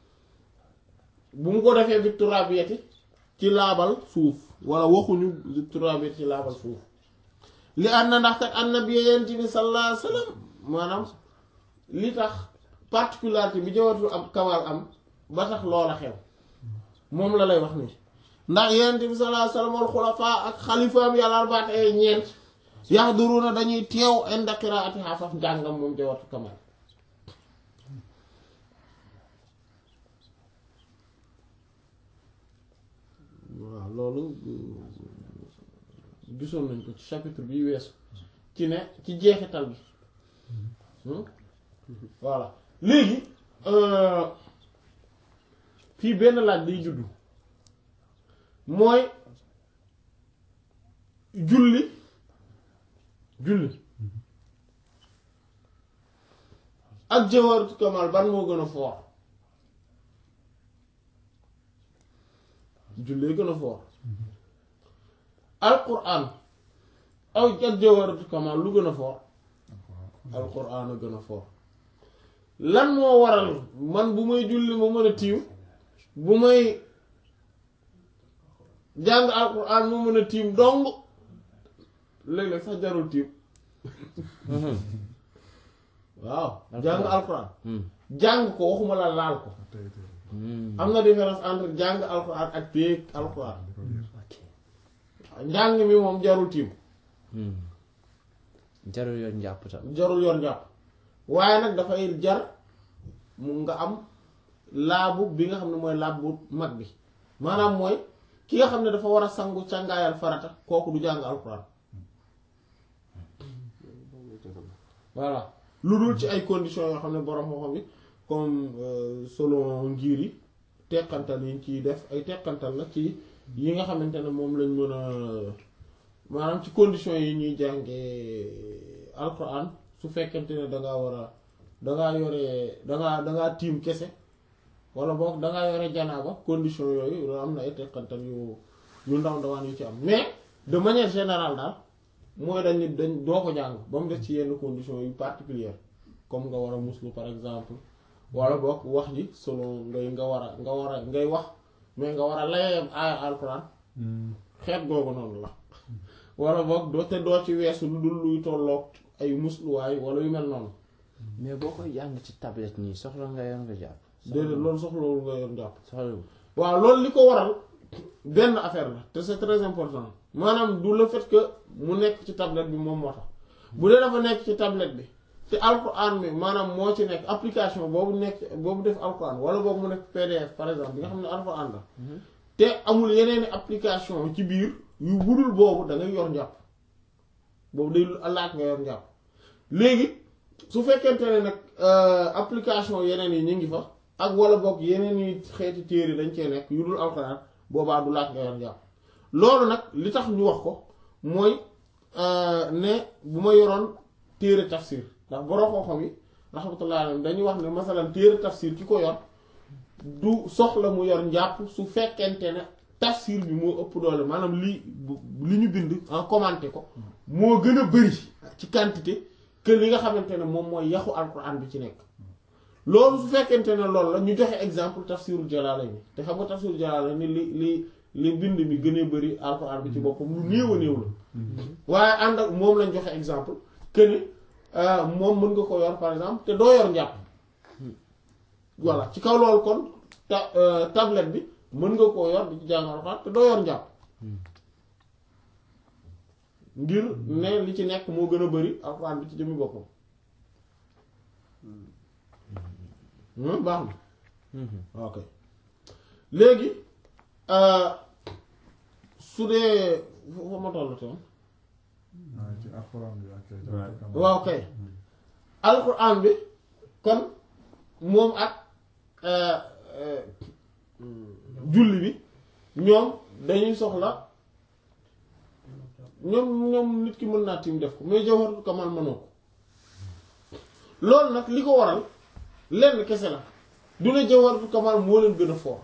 bu mu ko defee bi turabiyati ci laabal suuf wala waxuñu bi turabiyati ci laabal suuf li ànd na ndax kat annabi yent bi sallallahu alayhi wa sallam maanaam li tax particularité bi jawharatul am kamal am ba tax loola xew moom la lay wax nii ndax yent bi sallallahu alayhi wa sallam wal xulafaa ak xalifaam yàlla albaat ay ñeent yaxduruna dañuy teew inda qiraati xaafaf njàngam moom jawharatul kamal waaw loolu gisoon nañ ko ci chapitre bi weesu ci ne ci jeexital bi Hmm? voilà léegi euh, fii benn laaj day juddu mooy julli julli ak jawharatu kamal ban moo gën a foor jullee gën a foor alquran aw ak jawharatu kamal lu gën a foor alquran a gën a foor lan moo waral man bu may julli ma mën a tiiw bu may jàng alquran ma mën a tiim dong léeg-léeg sax jarul tiim waaw jàng alquran Hmm. jàng ko waxuma la laal ko Hmm. am na différence entre jàng alquran ak téeg alquran ok njàng mi moom jarul tiim Hmm. jarul yoon njàpp tam jarul yor njàpp waaye nag dafay jar mu nga am laabu bi nga xam ne mooy laab bu mag bi maanaam mooy ki nga xam ne dafa war a sangu càngaayal farata kooku du jàng alquran voilà lu dul ci ay conditions yoo xam ne borom moo xam bi comme euh, selon ngir yi teqantal yi ciy def ay teqantal la ci yi nga xamante ne moom lañ mën a maanaam ci conditions yi ñuy jàngee alquran su fekkente ne dangaa war a dangaa yore dangaa dangaa tiim kese wala boog dangaa yore janaaba condition yooyu loolu am na ay teqantal yu yu ndaw ndawaan yu ci am mais de manière générale daal mooy dañ ni dañ doo ko jàng ba mu des ci yenn conditions yu particulières comme nga war a muslu par exemple wala boog wax ji selon ngay nga war a nga war a ngay wax mais nga war a layam aaya alquran xeet googu noonu la wala boog doo te doo ci weesu lu dul luy tolloog ay musluwaay wala yu mel noonu mais boo koy jàng ci tablette nii soxla nga yoon nga jàpp déedéet loolu soxlawul nga yor jàpp soxlawul waaw loolu li ko waral benn affaire la te c'est très important maanaam du le fait que mu nekk ci tablette bi moom moo tax bu dee dafa nekk ci tablette bi te alquran bi maanaam moo ci nekk application boobu nekk boobu def alquran wala boobu mu nekk PDF par exemple bi nga xam ne alquran la te amul yeneeni application ci biir yu budul boobu da ngay yor njàpp boobu day laaj nga yor njàpp léegi su fekkente ne nag application yeneen yi ñu ngi fa ak wala boog yeneen yi xeeti téere dañ cee nekk yu dul alxuraan boobaa du laaj nga yor njàpp loolu nag li tax ñu wax ko mooy ne bu ma yoroon téere tafsir ndax borom xam-xam yi rahmatullah alayhi dañuy wax ne masalan téere tafsir ki ko yor du soxla mu yor njàpp su fekkente ne tafsir bi moo ëpp doole maanaam li li ñu bind en commenté ko moo gën a bëri ci quantité que li nga xamante ne moom mooy yaxu alquran bi ci nekk loolu su fekkente ne loolu la ñu joxe exemple tafsirul Jalaalayni te xam nga tafsirul Jalaalayni li li li bind mi gënee bëri alquran bi ci boppam lu néew a néew la waaye ànd ak moom lañ joxe exemple que ni moom mën nga ko yor par exemple te doo yor njàpp voilà ci kaw loolu kon ta tablette bi mën nga koo yor di ci jàng alxuraan te doo yor njàpp ngir ne li ci nekk moo gën a bari alxuraan bi ci jëmmi boppam baax na ok léegi su dee foo ma toll toon waaw ci alxuraan bi ak waaw kay alxuraan bi kon moom ak julli bi ñoom dañuy soxla ñoom ñoom nit ki mën naa tiim def ko mais jawharatul kamal mënoo ko loolu nag li ko waral lenn kese la du ne jawharatul kamal moo leen gën a fort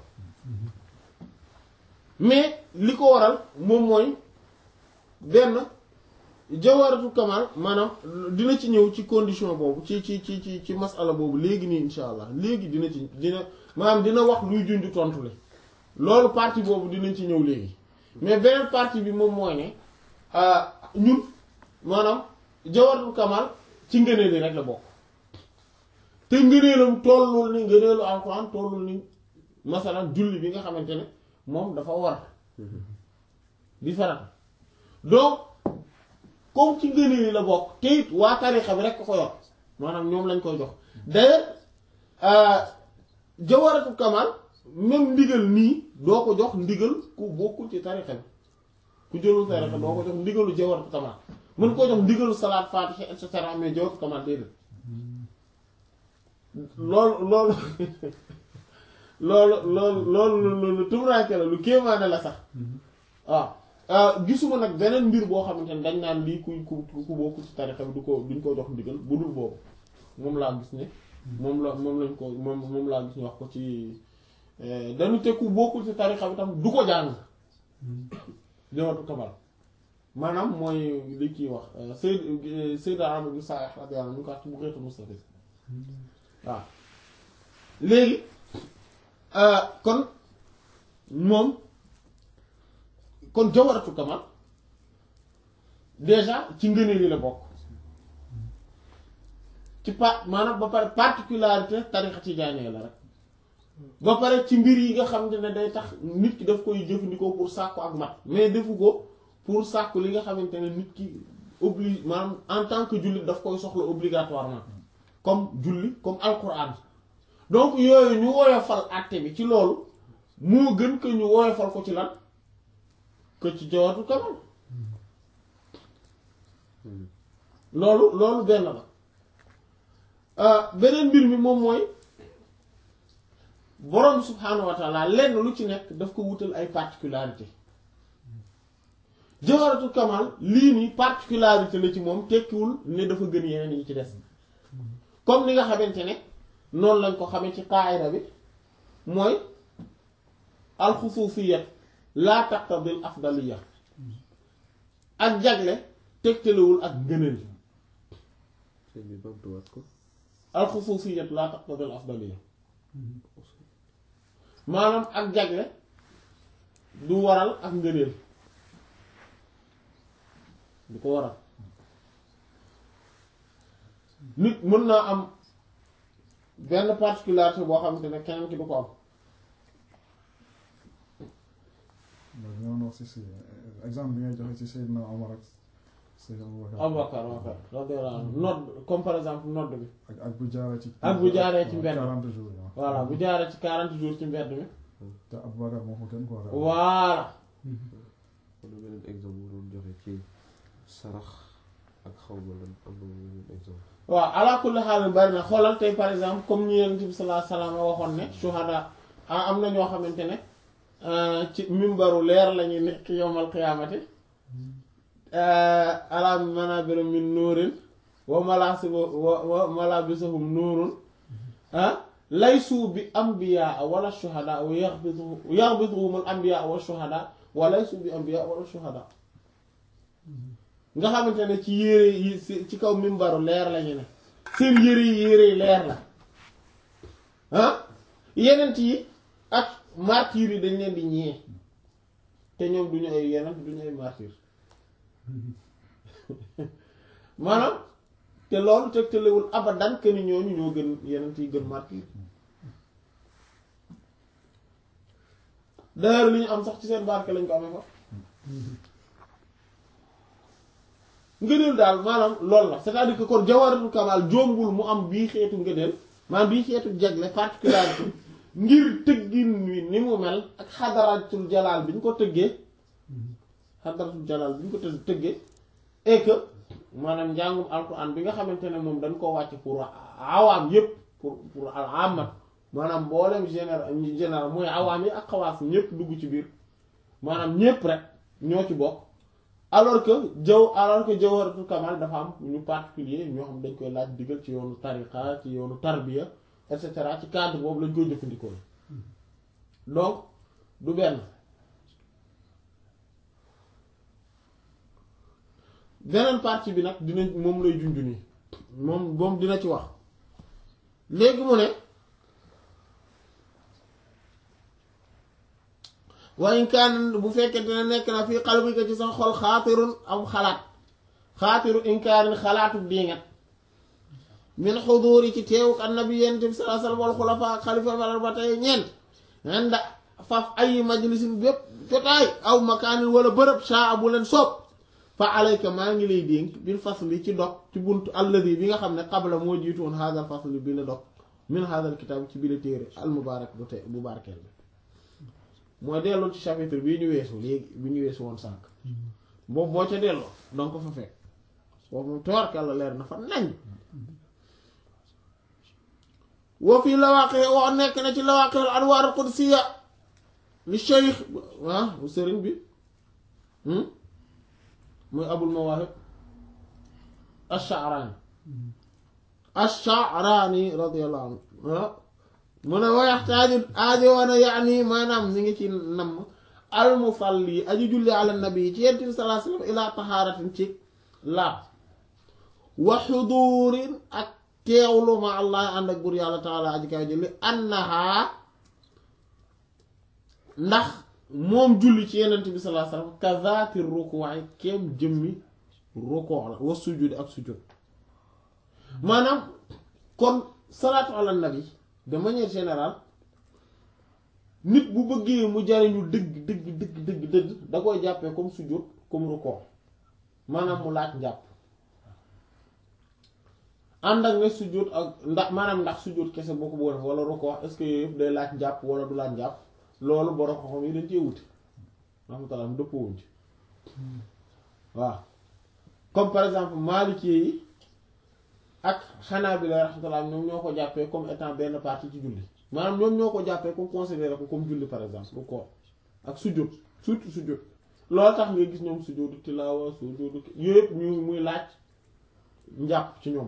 mais li ko waral moom mooy benn jawharatul kamal maanaam dina ci ñëw ci condition boobu ci ci ci ci ci masala boobu léegi nii insha allah léegi dina ci dina maanaam dina wax luy junj tontu le loolu partie boobu dinañ ci ñëw léegi mais beneen partie bi moom mooy ne ñun maanaam jawharatul kamal ci ngëneel yi rek la bokk te ngëneelam tollul ni ngëneelu alxuraan tollul ni masalan julli bi nga xamante ne moom dafa war di farata donc comme ci ngëneel yi la bokk te it waa tarixa bi rek ko ko yor maanaam ñoom lañ koy jox d'ailleurs jawharatul kamal même ndigal nii doo ko jox ndigal ku bokkul ci tarixa bi ku jëlul tarixa doo ko jox ndigalu jawharatul kamal mën koo jox ndigalu salaat faatiha et cetera mais jawharatul kamal déedéet loolu loolu loolu loolu loolu loolu tumuraanke la lu kéemaane la sax waaw gisuma nag beneen mbir boo xamante ne dañ naan lii ku ku ku bokk ci tarixa bi du ko duñ ko jox ndigal bu dul boobu moom laa gis ne moom la moom lañ ko moom moom laa gis ñu wax ko ci dañu te ku bokkul ci tarixa bi tam du ko jàng jawharatul kamal maanaam mooy li kii wax Seyd Seydina Amr ibn Sa'ih radiyallahu anhu ñu ko wax ci bu xeetu Mustafid waaw léegi kon moom kon jawharatul kamal déjà ci ngëneel yi la bokk ci pa maanaam ba pare particularité tarixa tijaaniyya la rek ba pare ci mbir yi nga xam ne day tax nit ki daf koy jëfandikoo pour sàkku ak mat mais defu ko pour sàkku li nga xamante ne nit ki oblige maanaam en tant que jullit daf koy soxla obligatoirement comme julli comme alquran donc yooyu ñu woyofal àtte bi ci loolu moo gën que ñu woyofal ko ci lan que ci jawharatul kamal loolu loolu benn la beneen mbir mi moom mooy borom subhaanahu wa taala lenn lu ci nekk daf ko wutal ay particularité jawharatul kamal lii nii particularité la ci moom tekkiwul ne dafa gën yeneen yi ci des comme ni nga xamante ne noonu lañ ko xamee ci qaayida bi mooy alxusuusiyat laa taqtadil afdaliya ak jagle tegtalewul ak gënal sëñ bi bamtuwaat ko alxusuusiyat laa taqtadil afdaliya maanaam ak jagle du waral ak ngëneel du ko waral nit mën naa am benn particularité boo xamante ne keneen ki du ko am mooy ñoo wax si si exemple bi ngay joxe ci Seydina Omar ak Seydina Abubakar Abubakar radiyallahu anhu nodd comme par exemple nodd bi ak ak bu jaaree ci. ak bu jaaree ci mbedd 40 jours yi voilà bu jaaree ci 40 jours ci mbedd mi te Abubakar moo ko gën quoi. voilà am na beneen exemple bu doon joxe ci sarax ak xaw ma lan am na beneen exemple waaw ala kulli xaal bari na xoolal tey par exemple comme ñu Yonent bi sallallahu alayhi wasallam waxoon ne shuhada ah am na ñoo xamante ne ci mimbaru leer la ñuy nekk yowmal qiyaamati ala manabir min nuurin wa malaasibu wa wa malabisuhum nuurun ah laysu bi anbiyaa wala shuhada wa yaxbitu yaxbituhum al anbiyaa wa shuhada wa laysu bi anbiyaa wala shuhada nga xamante ne ci yére yi ci ci kaw mimbaru leer lañu ne seen yére yi yére yi leer la ah yenent yi ak martyr yi dañ leen di ñee te ñoom duñu ay yenent duñu ay martyr maanaam te loolu tegtalewul abadan que ni ñooñu ñoo gën yenent yi gën martyr d'ailleurs li ñu am sax ci seen barke lañ ko amee fa ngëneel daal maanaam loolu la c'est-à-dire que kon jawaratul kamal jombul mu am bii xeetu ngëneel maanaam bii xeetu jagle particularité ngir tëggin wi ni mu mel ak xadaratul jalaal bi ñu ko tëggee xadaratul jalaal bi ñu ko të- tëggee et que maanaam njàngum alquran bi nga xamante ne moom dañ koo wàcc pour awaam yépp pour pour al amat maanaam mboolem général général mooy awaam yi ak xawaas ñépp dugg ci biir maanaam ñépp rek ñoo ci bokk alors que jaw alors que jawharatul kamal dafa am ñu particulier ñoo xam dañ koy laaj digal ci yoonu tariqa ci yoonu tarbiya et cetera ci cadre boobu lañ koy jëfandikoo donc du benn beneen partie bi nag dina moom lay junju nii moom moom dina ci wax léegi mu ne wa in kaan bu fekkente ne nekk na fii qalbika ci sa xol xaatirun am xalaat xaatiru inkaarin xalaatu diingat min xuduuri ci teewuk annabi yent bi sallallahu alayhi wasallam wal xulafa ak xalifa malal ba tey ñeent anda faf ay majlisin bépp jotaay aw makaanin wala bërëb saa bu leen soob fa alayka maa ngi lay dénk bil fasli ci dog ci buntu alladi bi nga xam ne qabla moo jiitu woon haadal fasli bi la dog min haadal kitaab ci bi la téere al mubaarak bu te bu barkeel bi mooy delloo ci chapitre bii ñu weesu léegi bi ñu weesu woon sànq boobu boo ca delloo danga ko fa fekk foofu moom tabarkàlla leer na fa nañ wa fii lawaqi wax nekk na ci lawaqi al anwaar al qudsiya li cheikh ah bu sëriñ bi muy abul mawaahib ash-sha'rani ash-sha'rani radiyallahu anhu mu ne wayaxtaaju aajo woona yaani maanaam ñu ngi ci namm almusalli aji julli ala nabi ci yent bi sallallahu alayhi wasallam ila tahaaratin ci laab wa xuduurin ak teewlu ma allah ànd ak bur yàlla taala aji kaw julli annaha ndax moom julli ci yenent bi sallallahu alayhi wasallam kazaati rukuwaay kem jëmmi rukoo la wa sujudi ak sujud maanaam kon salaatu ala nabi de manière générale nit bu bëggee mu jariñu dëgg dëgg dëgg dëgg dëgg da koy jàppee comme sujjóot comme rukkoo maanaam mu laaj njàpp ànd ak ne sujjóot ak ndax maanaam ndax sujjóot kese boo ko bëgg def wala rukkoo est-ce que yooyu yëpp day laaj njàpp wala du laaj njàpp loolu borom xam-xam yi dañ cee wuti rahmatullah mu dëppoo ci waaw comme par exemple Maliki yi ak xanaa bi la rahmatullah ñoom ñoo ko jàppee comme étant benn partie ci julli maanaam ñoom ñoo ko jàppee comme considéré ko comme julli par exemple lu ko ak sujjóot surtout sujjóot loolu tax nga gis ñoom sujjóotu tilaawa sujjóotu yooyu yëpp ñu muy laaj njàpp ci ñoom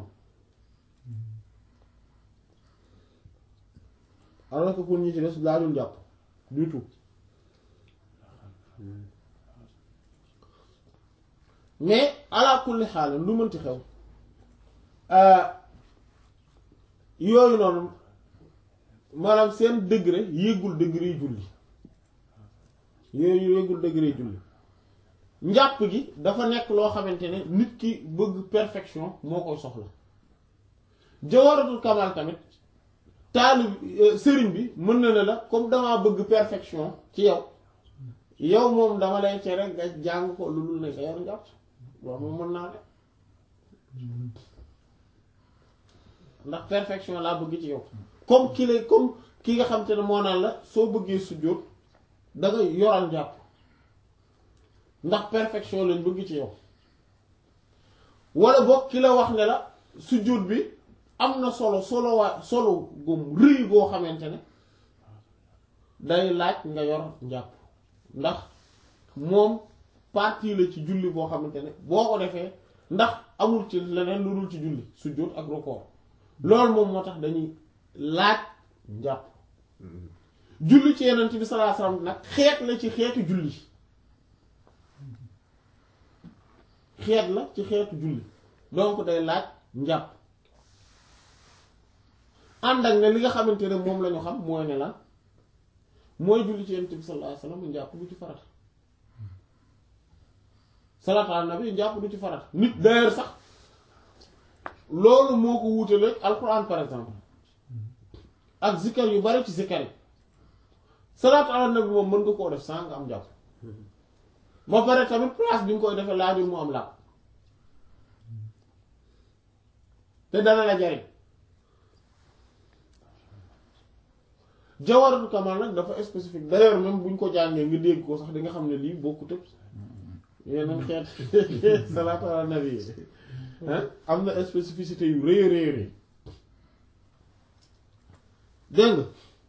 alors que pour ñi ci des laajul njàpp du tout mais ala kulli xaalam lu mënti xew yooyu noonu maanaam seen degré yéegul degré julli yooyu yéegul degré julli njàpp gi dafa nekk loo xamante ne nit ki bëgg perfection moo koy soxla jawaratul kamal tamit taalib sëriñ bi mën na ne la comme damaa bëgg perfection ci yow yow moom dama lay cere nga jàng ko lu dul ne nga yor njàpp loolu moom mën naa ne ndax perfection laa bëgg ci yow comme ki lay comme ki nga xam te ne moo naan la soo bëggee sujjóot da nga yoral njàpp ndax perfection lañ bëgg ci yow wala boog ki la wax ne la sujjóot bi am na solo solo waa solo gum rëy goo xamante ne day laaj nga yor njàpp ndax moom partie la ci julli boo xamante ne boo ko defee ndax amul ci leneen lu dul ci julli sujjóot ak rukkoo loolu moom moo tax dañuy laaj njàpp julli ci yeneen bi sallallahu alayhi wasallam nag xeet la ci xeetu julli xeet la ci xeetu julli donc day laaj njàpp ànd ak ne li nga xamante ne moom la ñu xam mooy ne lan mooy julli ci yonent bi sallallahu alayhi wasallam njàpp du ci farata salaatu ala nabi njàpp du ci farata nit d'ailleurs sax loolu moo ko wuutale alquran par exemple ak zikkar yu bari ci zikkar yi salaatu ala nabi moom mën nga koo def sans nga am njàpp ba pare tamit place bi nga koy defee laajul mu am làpp te dana la jariñ jawaratul kamal nag dafa spécifique d'ailleurs même buñ ko jàngee nga dégg ko sax di nga xam ne lii bokkut ak yeneen xeet salaatu ala nabi am na spécificité yu rëy rëy rëy dégg nga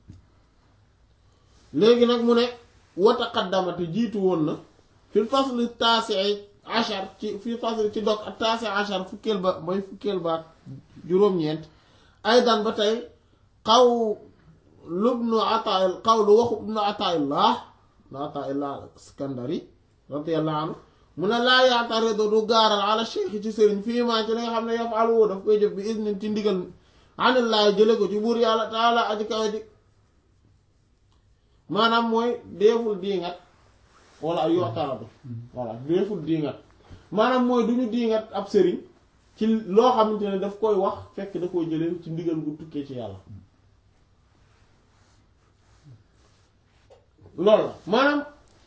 léegi nag mu ne wataqaddamate jiitu woon na fil fasli taasi achar ci fil fasli ci dog ak taasi achar fukkeel ba mooy fukkeel ba juróom-ñeent ay daan ba tey xaw lubnu atail xaw lu waxu ibnu ataillah ibnu ataillah skandari radiyallahu anhu mu ne laa yaataridu du gaaral ala cheikh ci sëriñ fii maa ci li nga xam ne yafalu daf koy def bi isnin ci ndigal anillaay jële ko ci buur yàlla taala aji kawe di maanaam mooy deeful diingat wala ay yoxtaratu voilà deeful diingat maanaam mooy du ñu diingat ab sëriñ ci loo xamante ne daf koy wax fekk da koy jëlee ci ndigal gu tukkee ci yàlla loolu la maanaam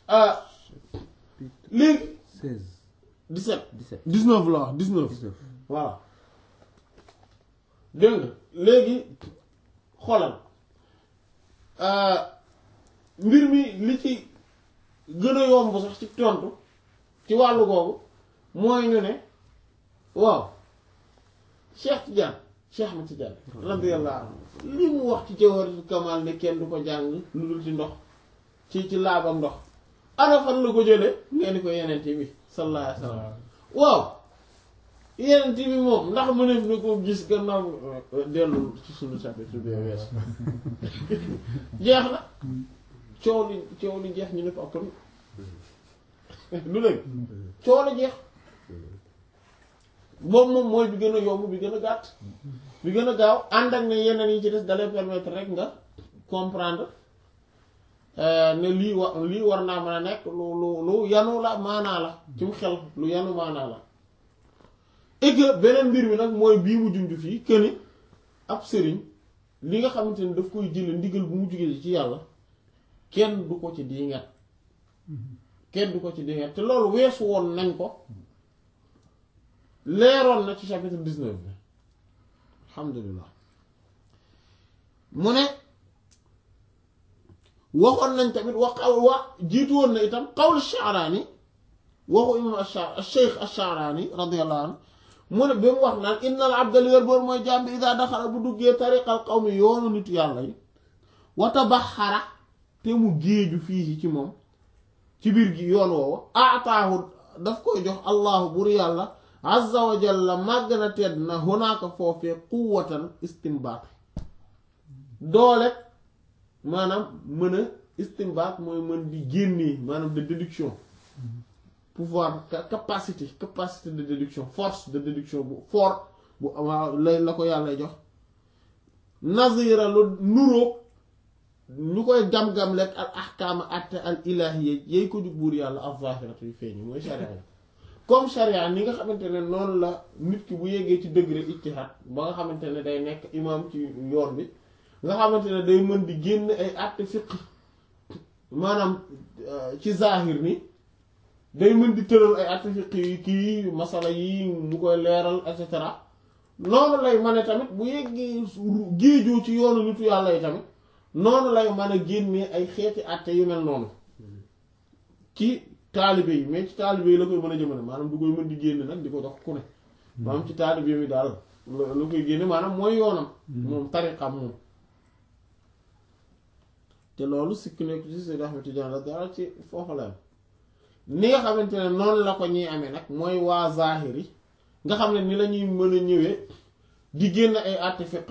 léegi 16 17 17 19 la wax 19 19 voilà dégg nga léegi xoolal mbir mi li ci gën a yomb sax ci tontu ci wàllu googu mooy ñu ne waaw Cheikh Tidiane Cheikh Ahmed Tidiane radiyallahu anhu li mu wax ci Jawharatul Kamal ne kenn du ko jàng lu dul ci ndox ci ci laabam ndox ana fan la ko jëlee ngeen di ko yeneen bi sallallahu alayhi wa sallam waaw yeneen bi moom ndax mëneef na ko gis gannaaw dellu ci sunu chapitre bi wees jeex na coow li coow li jeex ñu ne ko appal lu léegi coow la jeex boobu moom mooy bi gën a yomb bi gën a gàtt bi gën a gaaw ànd ak ne yeneen yi ci des dalay permettre rek nga comprendre ne lii wa lii war naa mën a nekk lu lu lu yanu la maanaa la ci mu xel lu yanu maanaa la et que beneen mbir mi nag mooy bii mu junj fii que ni ab sëriñ li nga xamante ni daf koy jële ndigal bu mu jugee ci yàlla kenn du ko ci diingat kenn du ko ci diingat te loolu weesu woon nañ ko leeroon na ci chapitre 19 bi alhamdulilah mu ne waxoon nañ tamit wax wa jiitu woon na itam qawlu Sha'rani waxu imam ash-Shaykh ash-Sha'rani radiyallahu anhu mu ne ba mu wax naan innal abda li wér boor mooy jaam bi idaa daxala bu duggee tariqal qawmi yoonu nitu yàlla yi wa tabaxara te mu géeju fii ci moom ci biir gi yoon woowa aataahu daf koy jox allahu bur yàlla azza wa jalla màgg na tedd na hunaaka foofee quwwatan istimbaat doole maanaam mën a istimbaat mooy mën di génnee maanaam de déduction pouvoir capacité capacité de déduction force de déduction bu fort bu waaw lay la ko yàlla jox nazira lu nuroog ñu koy gam-gam lekk al ahkaama atte al ilahiyya yay ko jug buur yàlla al zahiratu yu feeñ mooy sharia yi comme sharia ni nga xamante ne noonu la nit ki bu yeggee ci degré ijtihad ba nga xamante ne day nekk imam ci yoon bi nga xamante ne day mën di génn ay atte fiqh maanaam ci zahir ni day mën di tëral ay atte fiqh yi kii masala yi mu koy leeral et cetera noonu lay mane tamit bu yeggee géejoo ci yoonu nitu yàlla yi tamit noonu lay mën a génnee ay xeeti atte yu mel noonu ci taalibe yi mais ci taalibe yi la koy mën a jëmale maanaam du koy mën di génne nag di ko jox ku ne maanaam ci taalibe mi daal la koy génne maanaam mooy yoonam moom tariqam moom te loolu sikk nekk ci Seydi Ahmed Tidiane dara ci foofu la ni nga xamante ne noonu la ko ñuy amee nag mooy waa zahiri nga xam ne ni la ñuy mën a ñëwee di génn ay àtte fiqh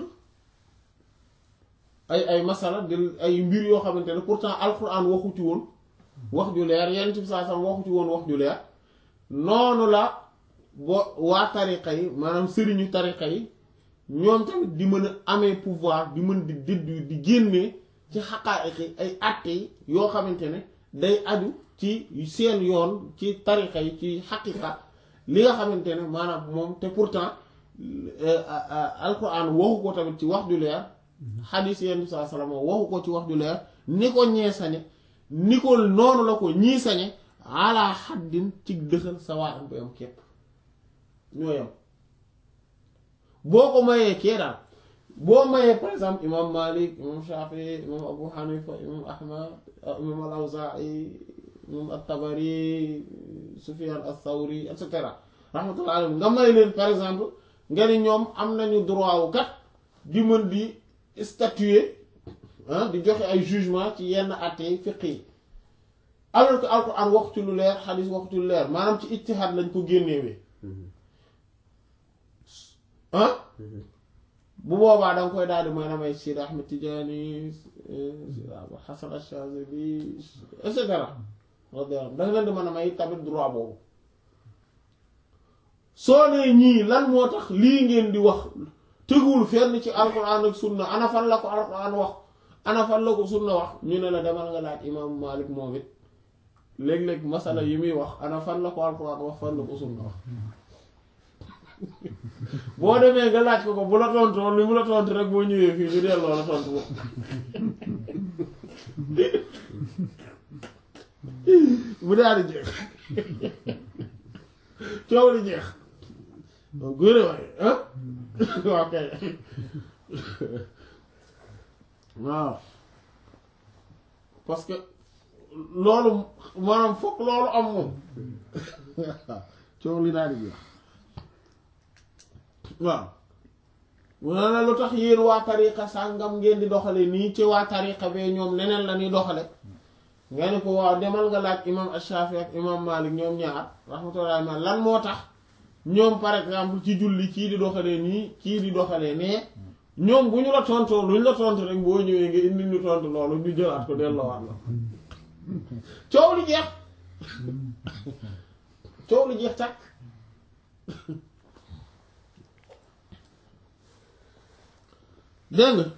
ay ay masala di ay mbir yoo xamante ne pourtant alquran waxu ci woon wax ju leer yenn ci saa sam waxu ci woon wax ju leer noonu la boo waa tariqa yi maanaam sëriñu tariqa yi ñoom tamit di mën a amee pouvoir di mën di déduire di génnee ci xaqaa'iq yi ay àtte yi yoo xamante ne day aju ci seen yoon ci tariqa yi ci xaqiqa li nga xamante ne maanaam moom te pourtant alquran waxu ko tamit ci wax ju leer xadiis yenn saa salama waxu ko ci wax ju leer ni ko ñee sañe ni ko noonu la ko ñii sañe ala xaddin ci dëxal sawaa am bu yam képp ñoo yam boo ko mayee kee daal boo mayee par exemple imam malik imam shafi imam abu hanifa imam ahmad imam al awzai imam at-tabari sufyan ath-thawri et cetera rahmatullah alayhi nga may leen par exemple nga ni ñoom am nañu droit wu kat di mën di statuer ah di joxe ay jugement ci yenn àtte yi fiq yi alors que alquran wax ci lu leer xadis wax ci lu leer maanaam ci ijtihaad lañ ko génnewee ah bu boobaa danga koy daal di mooy namay Sidi Ahmed Tidiane Abu Hasan Ash-Shazili et cetera radiyallahu danga leen di mën a may tamit droit boobu soo nee ñii lan moo tax lii ngeen di wax teguwul fenn ci alquran ak sunna ana fan la ko alquran wax ana fan la ko sunna wax ñu ne la demal nga laaj imaamu Malik moom it léeg-léeg masala yi muy wax ana fan la ko alquran wax fan la ko sunna wax boo demee nga laaj ko ko bu la tontoon li mu la tontu rek boo ñëwee fii ñu delloo la tontu ko mu daal di jeex coow li jeex góore waaye ah waaw kay waaw parce que loolu maanaam fokk loolu am moom coow li daal di jeex waaw mu ne la lu tax yéen waa tariqa sàngam ngeen di doxale nii ci waa tariqa bee ñoom neneen la ñuy doxale nga ne ko waaw demal nga laaj imam Ash-Shafi ak imam Malik ñoom ñaar rahmatullahi ma lan moo tax ñoom par exemple ci julli kii di doxalee nii kii di doxalee nee ñoom bu ñu la tontoo lu ñu la tontu rek boo ñëwee nga indi ñu tontu loolu ñu jëlaat ko delloowaat la coow li jeex coow li jeex tàkk dégg nga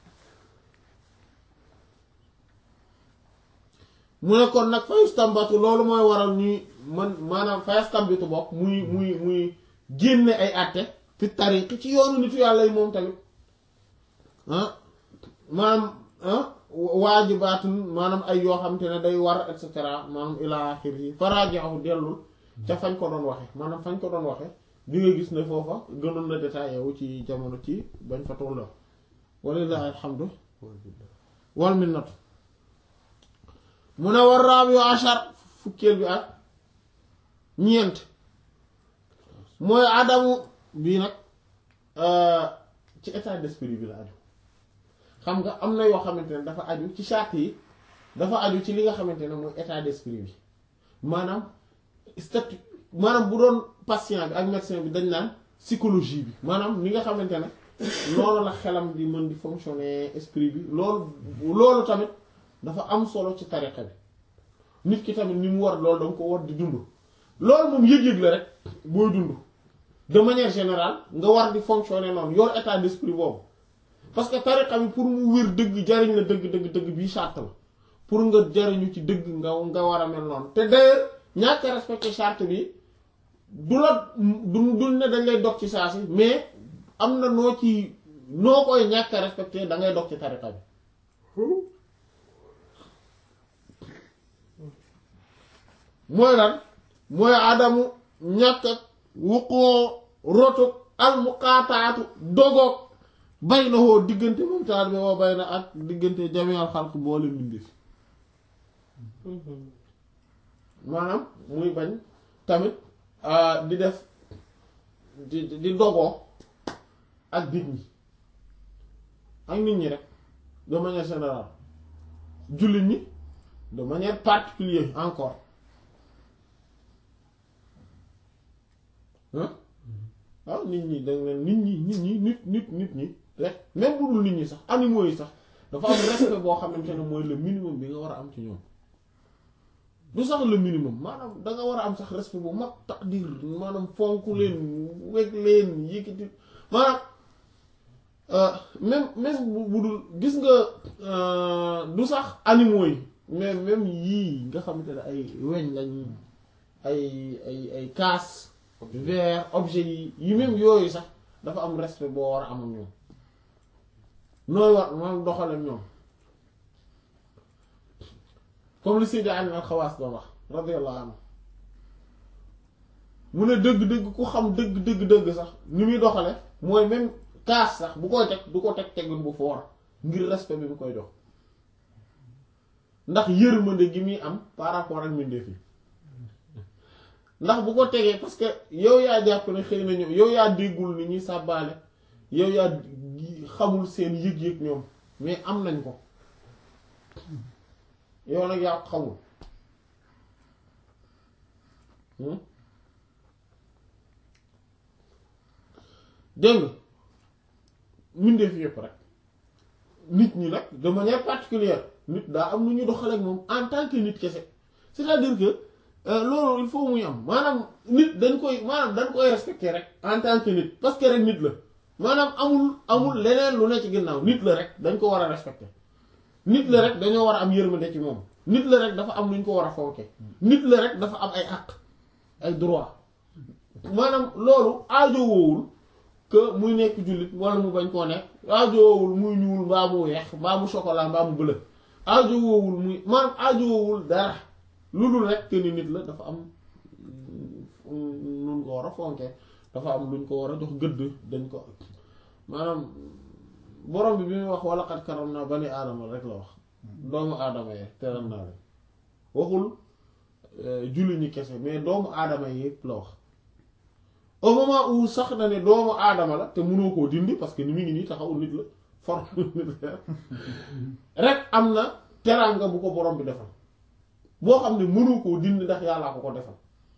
mu ne kon nag fayustambatu loolu mooy waral ñuy man maanaam fayastambitu bokk muy muy muy génne ay àtte fi tariqi ci yoonu nitu yàlla yi moom tamit ah maanaam ah waajibaatun maanaam ay yoo xam te ne day war et cetera maanaam ilaa axiri faraajaxu dellul ca fañ ko doon waxe maanaam fañ ko doon waxe di nga gis ne foofa gënoon na détaillé wu ci jamono ci bañ fa tolloo walillahi alhamdu wal minnatu mu ne war raabi ashar fukkeel bi ak ñeent mooy adamu bii nag ci état d'esprit bi la aju xam nga am na yoo xamante ne dafa aju ci charte yi dafa aju ci li nga xamante ne mooy état d'esprit bi maanaam statut maanaam bu doon patient bi ak médecin bi dañ naan psychologie bi maanaam li nga xamante ne loolu la xelam di mën di fonctionner esprit bi loolu loolu tamit dafa am solo ci tariqa bi nit ki tamit ni mu war loolu danga ko war di dund loolu moom yëg-yëg la rek booy dund de manière générale nga war di fonctionner noonu yor état d'esprit boobu parce que tariqa bi pour mu wér dëgg jariñ la dëgg dëgg dëgg bii charte la pour nga jariñu ci dëgg nga nga war a mel noonu te d'ailleurs ñàkk a respecter charte bi du la du du ne dañ lay dog ci saa si mais am na noo ci noo koy ñàkk a respecter da ngay dog ci tariqa bi mooy lan mooy adamu ñàkk ak wuqoo rotuk almuqaataatu dogoog bay na woo diggante moom taal bi woo bay na ak diggante jameel xalq boole mbindeef maanaam muy bañ tamit di def di di dogoo ak nit ñi ak nit ñi rek de manière générale jullit ñi de manière particulière encore waaw nit ñi da nga nit ñi nit ñi nit nit nit ñi rek même bu dul nit ñi sax animaux yi sax dafa am respect boo xamante ne mooy le minimum bi nga war a am ci ñoom du sax le minimum maanaam da nga war a am sax respect bu mag taqdir maanaam fonk leen weg leen yëkkati maanaam euh, même même bu bu dul gis nga euh, du sax animaux yi mais même yii nga xamante ne ay weñ lañ ay ay ay kaas verre objet yi yi même yooyu sax dafa am respect boo war a am ak ñoom nooy war maanaam doxale ak ñoom comme li Seydi Ali al-Xawaas doon wax radiyallahu anhu mu ne dëgg-dëgg ku xam dëgg dëgg dëgg sax ni muy doxale mooy même kaas sax bu koy teg du ko teg tegun bu foor ngir respect bi mu koy jox ndax yërmande gi muy am par rapport ak mbindeef yi ndax bu ko tegee parce que yow yaa jàpp ne xëy na ñoom yow yaa déggul ni ñuy sàbbaale yow yaa xamul seen yëg-yëg ñoom mais am nañ ko yow nag yaa ko xamul hmm? dégg nga mbindeef yëpp rek nit ñi nag de manière particulière nit daa am lu ñu doxale ak moom en tant que nit kese c'est-à-dire que euh, loolu il faut muy am maanaam nit dañ koy maanaam dañ koy respecter rek en tant que nit parce que rek nit la maanaam amul amul leneen lu ne ci ginnaaw nit la rek dañ ko war a respecter nit la rek dañoo war a am yërmande ci moom nit la rek dafa am lu ñu ko war a fonke nit la rek dafa am ay àq ay droit maanaam loolu aajowoowul que muy nekk jullit wala mu bañ koo nekk aajowoowul muy ñuul mbaa mu weex mbaa mu chocolat mbaa mu bleu aajowoowul muy maanaam aajowoowul dara lu dul rek que ni nit la dafa am luñ ko war a fonke dafa am luñ ko war a jox gëdd dañ ko maanaam borom bi bi muy wax wala xat karam naa bani aadama rek la wax doomu aadama yi teral naa leen waxul julli ñi kese mais doomu aadama yi yëpp la wax au moment où sax na ne doomu aadama la te mënoo koo dindi parce que ni mu ngi nii taxawul nit la forme nit la rek am na teraanga bu ko borom bi defal boo xam ne mënoo koo dindi ndax yàllaa ko ko defal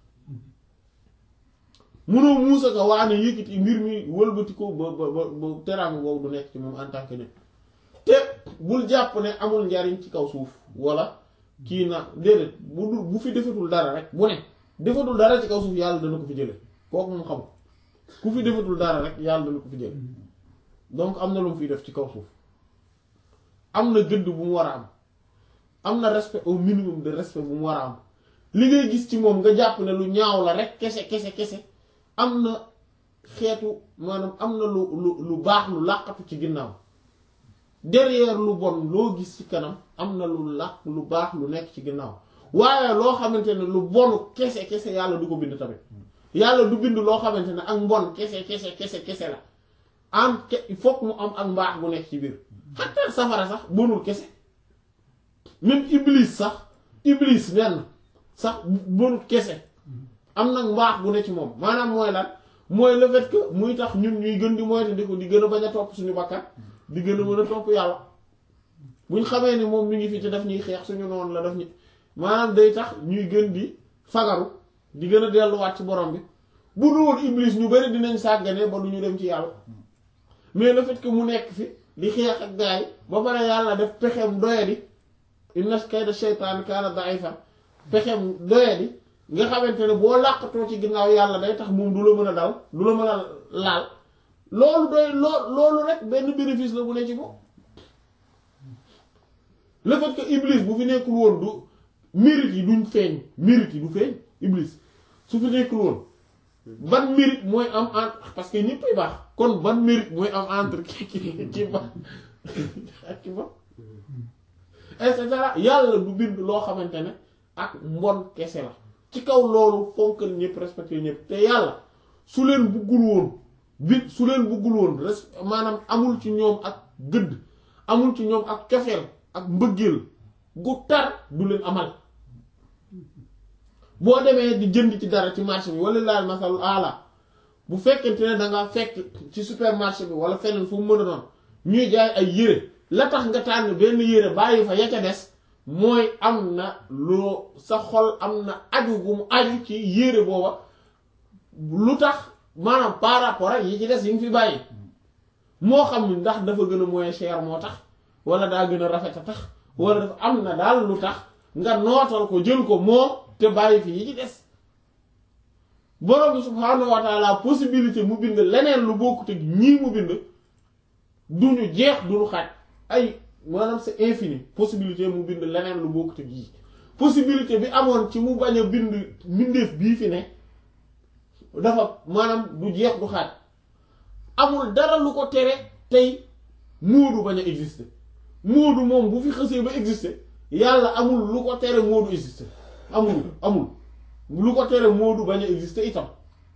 mënoo muusa ko waa ne yëkkati mbir mi wëlbati ko ba ba ba ba teraanga boobu du nekk ci moom en tant que nit te bul jàpp ne amul njariñ ci kaw suuf wala kii na déedéet bu dul bu fi defatul dara rek bu ne defatul dara ci kaw suuf yàlla dana ko fi jële kooku moom xam ku fi defatul dara rek yàlla dana ko fi jële donc am na lu mu fiy def ci kaw suuf am na gëdd bu mu war a am am na respect au minimum de respect bu mu war a am li ngay gis ci moom nga jàpp ne lu ñaaw la rek kese kese kese am na xeetu maanaam am na lu lu lu baax lu làqatu ci ginnaaw derrière lu bon loo gis ci kanam am na lu làq lu baax lu nekk ci ginnaaw waaye loo xamante ne lu bonu kese kese yàlla du ko bind tamit yàlla du bind loo xamante ne ak mbon kese kese kese kese la am ke il faut mu am ak mbaax bu nekk ci biir xataa safara sax bonul kese même iblis sax iblis nenn sax bonul kese am nag mbaax bu ne ci moom maanaam mooy lan mooy le fait que muy tax ñun ñuy gën di moytandiku di gën a bañ a topp suñu bakkan di gën a mën a topp yàlla buñ xamee ni moom mi ngi fi te daf ñuy xeex suñu noonu la daf ñu maanaam day tax ñuy gën di fagaru di gën a delluwaat ci borom bi bu dul iblis ñu bari dinañ sàggane ba du ñu dem ci yàlla mais le fait que mu nekk fi di xeex ak gaay ba pare yàlla def pexem doyadi inna kayda shaytaan kaana da'ifa pexem doyadi nga xamante ne boo làqatoo ci ginnaaw yàlla day tax moom du la mën a dal du la mën a laal loolu doy loo loolu rek benn bénéfice la bu ne ci moom le fait que iblis bu fi nekkul woon du mérite yi duñ feeñ mérite yi du feeñ iblis su fi nekkul woon ban mérite mooy am entre parce que ñëpp ay baax kon ban mérite mooy am entre ki ki ki ba ak ki ba et cetera yàlla du bind loo xamante ne ak mbon kese la ci kaw loolu fonkal ñëpp respecté ñëpp te yàlla su leen buggul woon bi su leen buggul woon res maanaam amul ci ñoom ak gëdd amul ci ñoom ak cofeel ak mbëggeel gu tar du leen amal boo demee di jënd ci dara ci marché bi wala laal masalu ala bu fekkente ne dangaa fekk ci supermarché bi wala feneen fu mu mën a doon ñuy jaay ay yére la tax nga tànn benn yére bàyyi fa ya ca des mooy am na loo sa xol am na aju gu mu aju ci yére booba lu tax maanaam par rapport ak yi ci des yi nga fi bàyyi moo xam ni ndax dafa gën a moins cher moo tax wala daa gën a rafet a tax wala dafa am na daal lu tax nga nootal ko jël ko moom te bàyyi fi yi ci des borom bi subhaanahu wa taala possibilité mu bind leneen lu bokkut ak ñii mu bind duñu jeex duñu xaaj ay maanaam c'est infini possibilité mu bind leneen lu bokkut ak yii possibilité bi amoon ci mu bañ a bind mbindeef bii fi ne dafa maanaam du jeex du xaaj amul dara lu ko tere tey moodu bañ a exister moodu moom bu fi xësee ba exister yàlla amul lu ko tere moodu exister amul amul lu ko tere moodu bañ a exister itam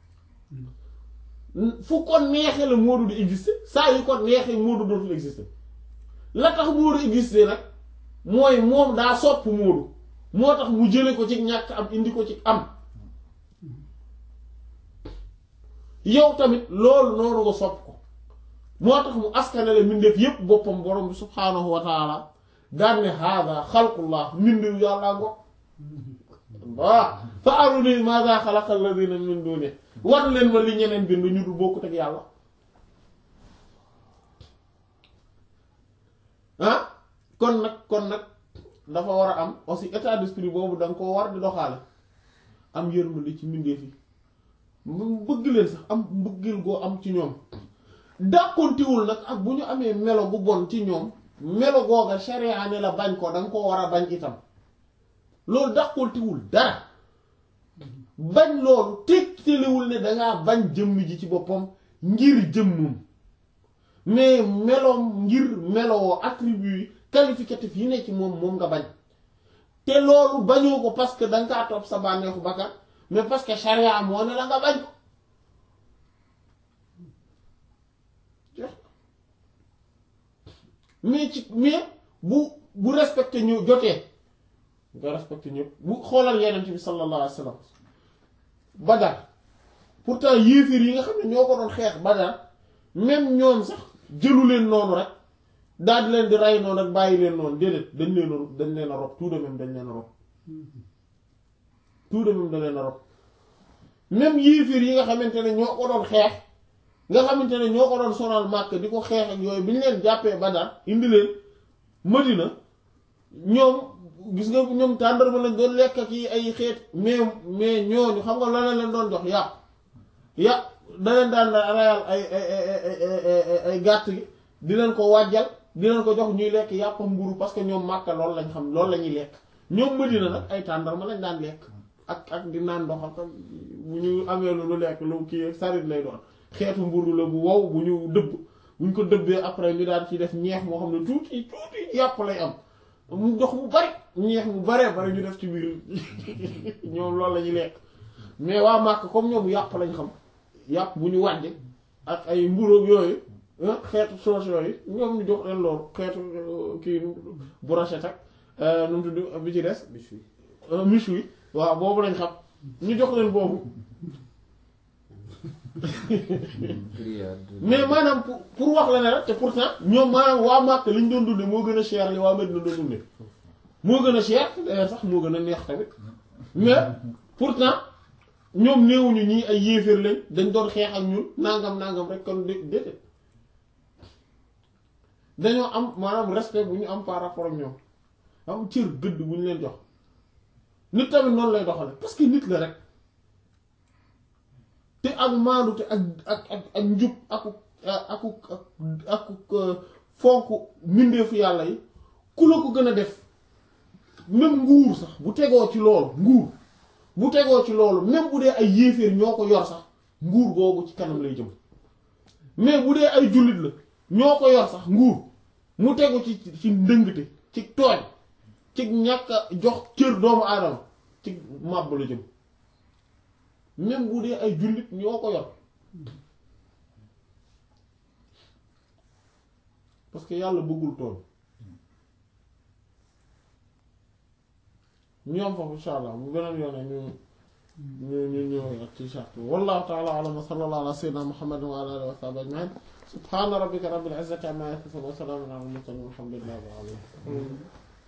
fu ko neexee la moodu di exister saa yu ko neexee moodu dootul exister la tax moodu exister nag mooy moom daa sopp moodu moo tax mu jële ko ci ñàkk am indi ko ci am yow tamit loolu noonu nga sopp ko moo tax mu askanale mbindeef yépp boppam borom bi subhaanahu wa taala daan ne haada xalqullah mbindeef yàllaa ngo waa fa aruni maada xalaqa alladina min duni war leen ma li ñeneen bind ñu du bokkut ak yàlla ah kon nag kon nag dafa war a am aussi état d'esprit boobu da nga koo war di doxaale am yërmande ci mbindeef yi mu bëgg leen sax am mbëggeel goo am ci ñoom dàqontiwul nag ak bu ñu amee melo bu bon ci ñoom melo googa sharia ne la bañ ko danga ko war a bañ itam loolu dàqontiwul dara bañ loolu tegtalewul ne dangaa bañ jëmm ji ci boppam ngir jëmmum mais meloom ngir meloo attribut qualificatif yi ne ci moom moom nga bañ te loolu bañoo ko parce que danga kaa topp sa bànneexu bakkan mais parce que charia moo ne la nga bañ ko mais ci mais bu bu respecté ñu jotee nga respecté ñëpp bu xoolal yeneen bi sallallahu alayhi wa sallam Badar pourtant yéefir yi nga xam ne ñoo ko doon xeex Badar même ñoom sax jëlu leen noonu rek daal di leen di rey noonu rek bàyyi leen noonu déedéet dañ leen a dañ leen a rob tout de même dañ leen a rob tout de même dañ leen a rob même yéefir yi nga xamante ne ñoo ko doon xeex nga xamante ne ñoo ko doon sonal màkk di ko xeex ak yooyu bi ñu leen jàppee Badar indi leen Madina ñoom gis nga ñoom tàndarma lañ doon lekk ak yi ay xeet mais mais ñooñu xam nga lan leen doon jox yàpp yàpp da leen daan rayal ay ay ay gàtt gi di leen ko wàjjal di leen ko jox ñuy lekk yàpp mburu parce que ñoom màkka loolu lañ xam loolu la ñuy lekk ñoom Madina nag ay tàndarma lañ daan lekk ak ak di naan ndox ak bu ñu amee lu lu lekk lu kii sarit lay doon xeetu mburu la bu wow bu ñu dëbb bu ñu ko dëbbee après ñu daal ci def ñeex moo xam ne tuuti tuuti yàpp lay am mu ndox mu bari ñeex mu baree bari ñu def ci biir ñoom loolu la ñuy lekk mais waa màkk comme ñoom yàpp lañ xam yàpp bu ñu wàjje ak ay mburoog yooyu xeetu soos yooyu ñoom ñu jox leen loolu xeetu kii brochette ak nu mu tudd bi ci des miche wi waaw boobu lañ xam ñu jox leen boobu mais maanaam pour pour wax la ne rek te pourtant ñoom maanaam waa Màkka liñ doon dunde moo gën a cher li waa Medina doon dunde moo gën a cher d'ailleurs sax moo gën a neex tamit mais pourtant ñoom néewuñu ñii ay yéeféer lañ dañ doon xeex ak ñun nangam nangam rek kon dé déedéet dañoo am maanaam respect bu ñu am par rapport ak ñoom am cër gëdd bu ñu leen jox nit tamit noonu lay doxale parce que nit la rek te ak maandu te ak ak ak ak njub aku aku aku fonk mbindeefu yàlla yi ku la ko gën a def même nguur sax bu tegoo ci loolu nguur bu tegoo ci loolu même bu dee ay yéeféer ñoo ko yor sax nguur googu ci kanam lay jëm mais bu dee ay jullit la ñoo ko yor sax nguur mu tegu ci ci ndëngte ci tooñ ci ñàkk a jox cër doomu aadama ci màbb la jëm même bu dee ay jullit ñoo ko yor parce que yàlla bëggul tooñ ñu am foofu insha allah bu beneen yoone ñu ñu ñu ñëw ak ci charte wallahu ta'ala a'lam wa sallallahu ala sayyidina muhammadin wa ala alihi wa sahbihi ajma'in subhana rabbika rabbil izzati amma yasifun wa salamun ala al mursalin walhamdulillahi rabbil alamin